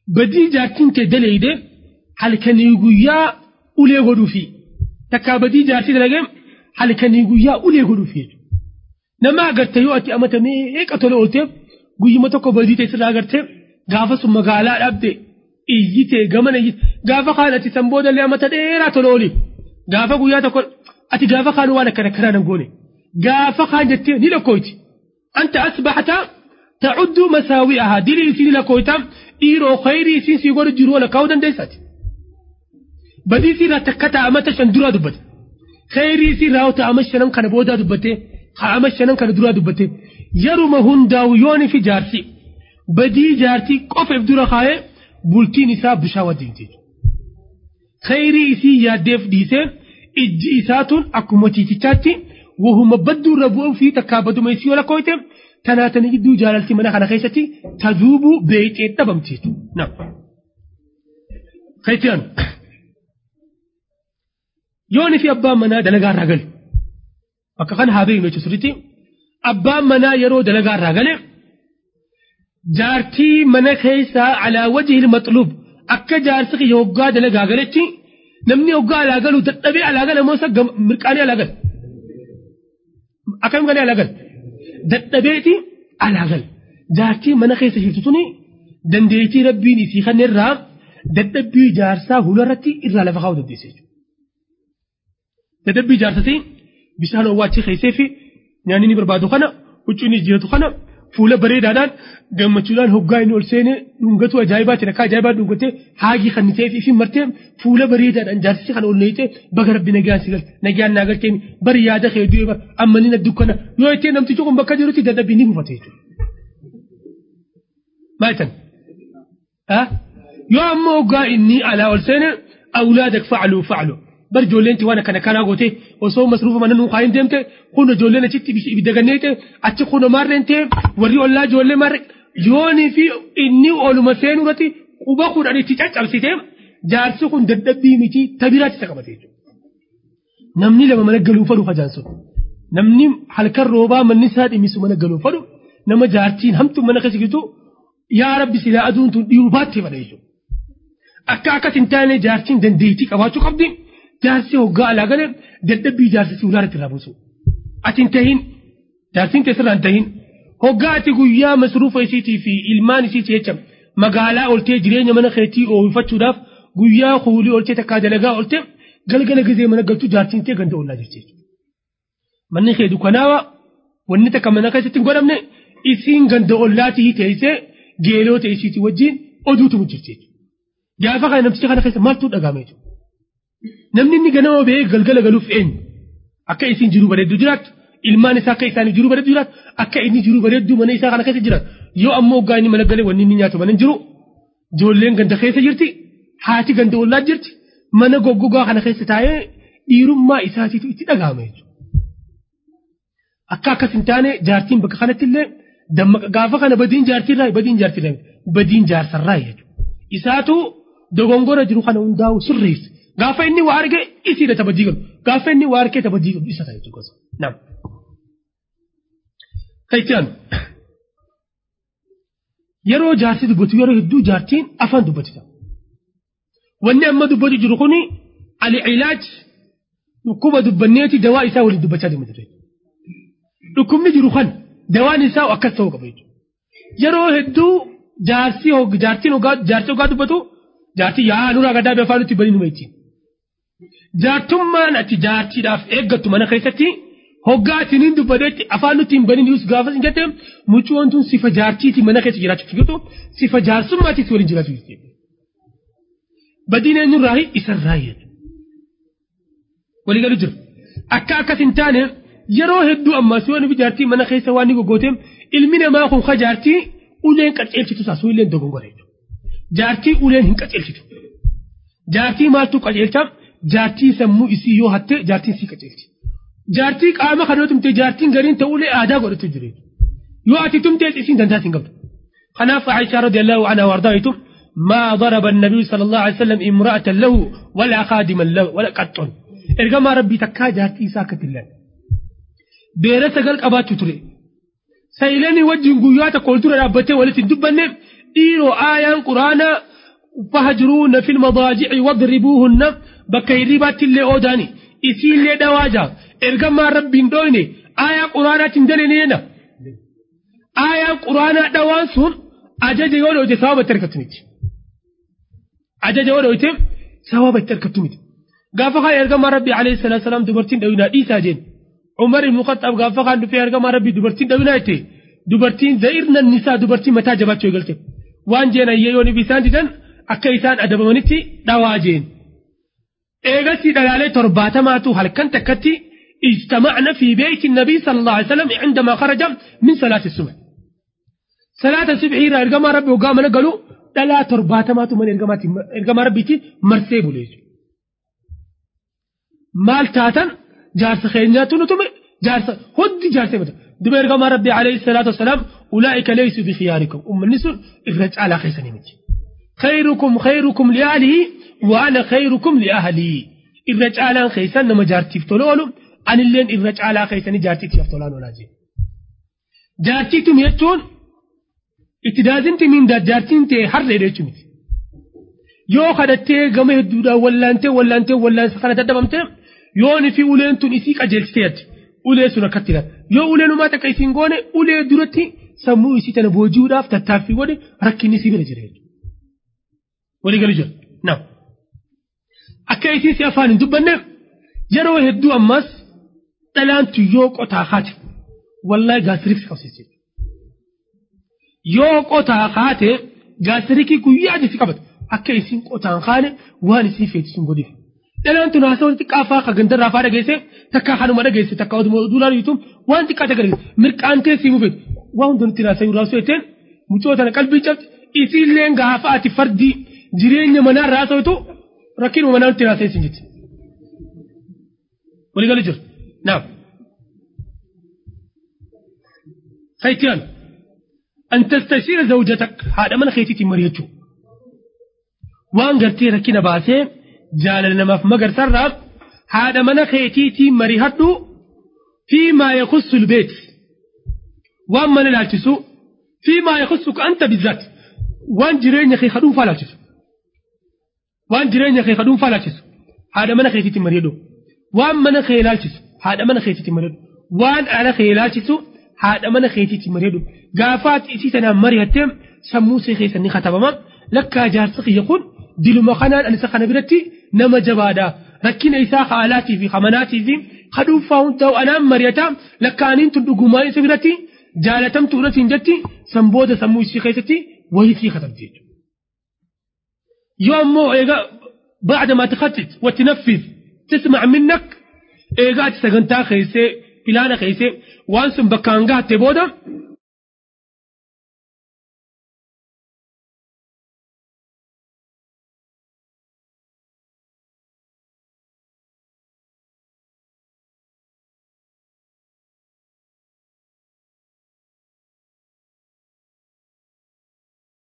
badii jaartiin kee daleeyde halkanii guyyaa ulee godhuufi takkaa badii jaartii dalagee halkanii guyyaa ulee godhuufi jechuudha. Nama agarte yoo ati amata meeqa tola oolteef guyyuma tokko badii ta'e sirraa agartee gaafa sun magaalaa dhabde iyyitee gamana iyyite gaafa kaan ati san boodallee amata dheeraa tola ooli gaafa guyyaa tokko ati gaafa kaan waan akkana karaa nan goone gaafa kaan jettee ni lakkoyti anta asbaxata ta'uddu masaawi'ahaa dilii isii ni lakkoyta dhiiroo khayrii isiin sii godhu jiru wala kaa'uu dandeessaati. Badii isii irraa takka taa'amata shan duraa dubbate khayrii isii irraa taa'ama shanan kana boodaa dubbate taa'ama shanan kana duraa dubbate yeruma hundaa'u yooni fi jaarsi badii jaartii qofeef dura kaa'ee bultiin isaa bishaan wajjin jechuudha. Khayrii isii yaaddeef dhiisee ijji isaatuun akkuma ciitichaatti wahuma badduu irra bu'uu fi takkaa baduma isii yoo lakkooyte tanaatanii gidduu jaalalti mana kana keessatti taduubuu beeyxee dhabamti jechuudha. Kaitiyaan yooni fi abbaan manaa dalagaa irraa gale bakka kana haa beeknu jechuudha sirriitti abbaan manaa yeroo dalagaa irraa gale jaartii mana keessaa alaa wajhi maxluub akka jaarsi kiyya hoggaa dalagaa galetti namni hoggaa alaa galu dadhabee alaa gala moo isa mirqaanii alaa gala akkam galee alaa gala dadhabeeti alaa gala jaartii mana keessa jirtu tuni dandeettii rabbiin isii kanneerraa dadhabbii jaarsaa hularratti irraa lafa kaa'uu dandeesse jechuudha. Dadhabbii jaarsatii bishaan owwaachii keessee fi nyaanni ni barbaadu kana huccuu ni jijjiiratu kana fuula bareedaadhaan gammachuudhaan hoggaa inni ol seenee dhungatu ajaa'ibaati rakkaa ajaa'ibaa dhungatee haagii kan ta'ee fi martee fuula bareedaadhaan jaarsisi kan ol neeyitee baga rabbi nagaan si galte nagaan naa galteen bari yaada kee du'e bar amma ni naddu kana yoo ittee namtichi kun bakka jirutti dadhabbii ni bufate jechuudha. Maalitan? Yoo ammoo hoggaa inni alaa ol seene awlaadak facaluu facaluu. bar ijoolleen waan akkana kanaa goote osoo masruufa mana nuu kaayin deemte kun ijoolleen achitti ibidda ganneete achi kun maarreen ta'e warri ollaa ijoollee maarre yoonii fi inni oluma seenuu irratti quba kudhan itti caccabsite jaarsi kun dadhabbii miti tabiraatti isa qabate jechuudha. Namni lama mana galuu fadhu hajaan sun namni halkan roobaa manni isaa dhimisu mana galuu fadhu nama jaartiin hamtu mana keessa jirtu yaa rabbi silaa aduun tun dhiiru baattee fadha jechuudha. Akka akkas hin taane jaartiin dandeettii qabaachuu qabdi. jaarsi hoggaa alaa galee dadhabbii jaarsisii ulaarratti irraa buusu. Ati hin tahin jaarsiin keessarraa hin tahin hoggaa ati guyyaa masruufa isiitii fi ilmaan isiitii jecha magaalaa oltee jireenya mana keetii oomishachuudhaaf guyyaa kuulii oltee takkaa dalagaa oltee galgala gizee mana galchuu jaarsiin ta'e ganda ollaa jirti jechuudha. Manni kee dukkanaawa wanni takka mana keessatti hin godhamne isiin ganda ollaatii teessee geelota isiitii wajjin oduutu jirti jechuudha. Gaafa kana namticha kana keessa maaltu dhagahame jechuudha. namni inni ganama ba'ee galgala galuuf eenyu akka isiin jiru bareedduu jiraattu ilmaan isaa akka isaanii jiru bareedduu jiraatu akka inni jiru bareedduu mana isaa kana keessa jiraatu yoo ammoo hoggaa inni mana galee wanni inni nyaatu mana hin jiru ijoolleen ganda keessa jirti haati ganda ollaa jirti mana goggogaa kana keessa taa'ee dhiirummaa isaatiitu itti dhagahama jechuudha. Akka akkas hin taane jaartiin bakka kanatti illee gaafa kana badiin jaartiirraa badiin jaartiirraa badiin jaarsarraa jechuudha. Isaatu dogongora jiru kana hundaa'u sirreessa. gaafa inni waa arge isiidha tabajii galu gaafa inni waa argee tabajii galu isa ta'a jechuudha nam. Ta'ichaan yeroo jaarsi dubbatu yeroo hedduu jaartiin afaan dubbatita. Wanni amma dubbatu jiru kuni al-ilaaj dhukkuba dubbanneeti dawaa isaa waliin dubbachaa deemte ture. Dhukkubni jiru kan dawaan isaa akkas ta'uu qaba jechuudha. Yeroo hedduu jaarsi jaartiin jaarsi hoggaa dubbatu jaartii yaa nurraa gaddaa bee afaan nutti banii numa ittiin. Jaartummaan ati jaartiidhaaf eeggattu mana keessatti hoggaa atiin hin dubbadeetti afaan nutti hin banii niyus gaafa hin jette muccoon tun sifa jaartiiti mana keessa jiraachuuf jirtu sifa jaarsummaatiis waliin jiraatu jirti. Badiin eenyurraa isarraa jedhu. Walii galu jira. Akka akkas hin taane yeroo hedduu ammas yoo nufi jaartii mana keessa waan ni goggoote ilmi namaa kun ka jaartii uleen qaceelchitu taasisuu illee dogongora jechuudha. Jaartii uleen hin qaceelchitu. Jaartii maaltu qaceelcha? Jaartii sammuu isii yoo hatte jaartiin sii qaceelchi. Jaartii qaama kanoo tumte jaartiin gariin ta'uulee aadaa godhatu jiru. Yoo ati tumtees isiin dandaas hin qabdu. Kanaaf Aishaa radiyallahu anha wardaaitu ما ضرب النبي صلى الله عليه وسلم امرأة له ولا خادما له ولا قط إرجما ربي تكا جاتي ساكت الله بيرة قال قبات تري سيلاني وجه قياتا قلت له ربتي ولت دبنه إيرو آيان قرآن فهجروهن في المضاجع واضربوهن بكي ربات اللي أوداني إسي اللي دواجا إرقما رب دويني آية قرآنة تندلنينا آية قرآنة دوانسون أجاج يولو جي ثواب التركتميت أجاج يولو جي ثواب التركتميت قافقا إرقما ربي عليه الصلاة والسلام دبرتين دوينا إيسا جين عمر بن الخطاب قافقا في إرقما ربي دبرتين دوينا إيتي دبرتين زئرنا النساء دبرتين متى جبات شوي waan jeena yeyyooni bisaan didan akka isaan adabamanitti dhawaa jeen eegasi dhalaalee torbaatamaatu halkan takkatti اجتمعنا في بيت النبي صلى الله عليه وسلم عندما خرج من صلاة الصبح صلاة الصبح إلى إرقام ربي وقام قالوا لا ترباتمات من إرقام ربي مرسيب ليش مال تاتن جارس خينياتو نتم جارس خد جارس بدا دب إرقام ربي عليه الصلاة والسلام أولئك ليسوا بخياركم أم النسل إفرج على خيسني متي خيركم خيركم لأهله وأنا خيركم لأهلي إفرج على خيسن نما جارتي فتولولو أن اللين إفرج على خيسني جارتي تفتولان ولا جي جارتي تم يتون اتدازنت من دا جارتين تي حر ريتشو متي yoo kadhattee gama hedduudhaan wallaantee wallaantee wallaansa kana daddabamtee yoo ni fi uleen tun isii qajeelchiteetti ulee sun akkatti ilaala yoo uleen uumaa takka isiin goone ulee duratti sammuu isii tana booji'uudhaaf tattaaffii godhe rakkinni isii bira jira jechuudha. Walii galu jira. Naam. Akka isiin si afaan hin dubbanne yeroo hedduu ammas dhalaantu yoo qotaa haate wallaahi gaasiriiksi qabsiise. Yoo qotaa haate gaasirikii guyyaa jisi qabata. akka isin qotaan kaane waan isin feetisun godhif. Dhalaan tun haasawaa walitti qaafaa ka gandarraa faa dhageesse takka hanuma dhageesse takka oduma duulaan yuutuun waan xiqqaa takka dhageesse mirqaantee si mufeet waan hundanitti raasayuu raasuu jetteen mucoo tana qalbii cabte isiillee gaafa ati fardi jireenya manaa raasawitu rakkinuma manaa nutti raasee isin jetti. Walii galu jira. Naam. Khaytiyaan. أن تستشير زوجتك هذا من خيتي مريتشو waan gartee rakkina baasee jaalala namaaf magarsarraaf haadha mana keetiitii marihadhu fi maa yakhussu lbeet waan mana ilaalchisu fi maa yakhussuka anta bizzaat waan jireenya kee kadhuunfaa ilaalchisu waan jireenya kee kadhuunfaa ilaalchisu haadha mana keetiitii marihadhu waan mana kee ilaalchisu haadha mana keetiitii marihadhu waan ala kee ilaalchisu haadha mana keetiitii marihadhu gaafaat isii tanaan marihattee sammuu see keessan ni katabama lakkaa jaarsa kiyya kun diluma kanaan ani isa kana biratti nama jabaadha rakkina isaa haalaatii fi hamanaatii fi kadhuunfaa hundaa'u anaan mari'ata lakkaaniin tun dhugumaan isa biratti jaalatamtu irratti jetti san booda sammuu isii keessatti wayitii katabdi jechuudha. yoo ammoo eega بعد ما تخطط وتنفذ تسمع منك ايغا ati sagantaa keeysee filaana keeysee waan sun bakkaan gahatte booda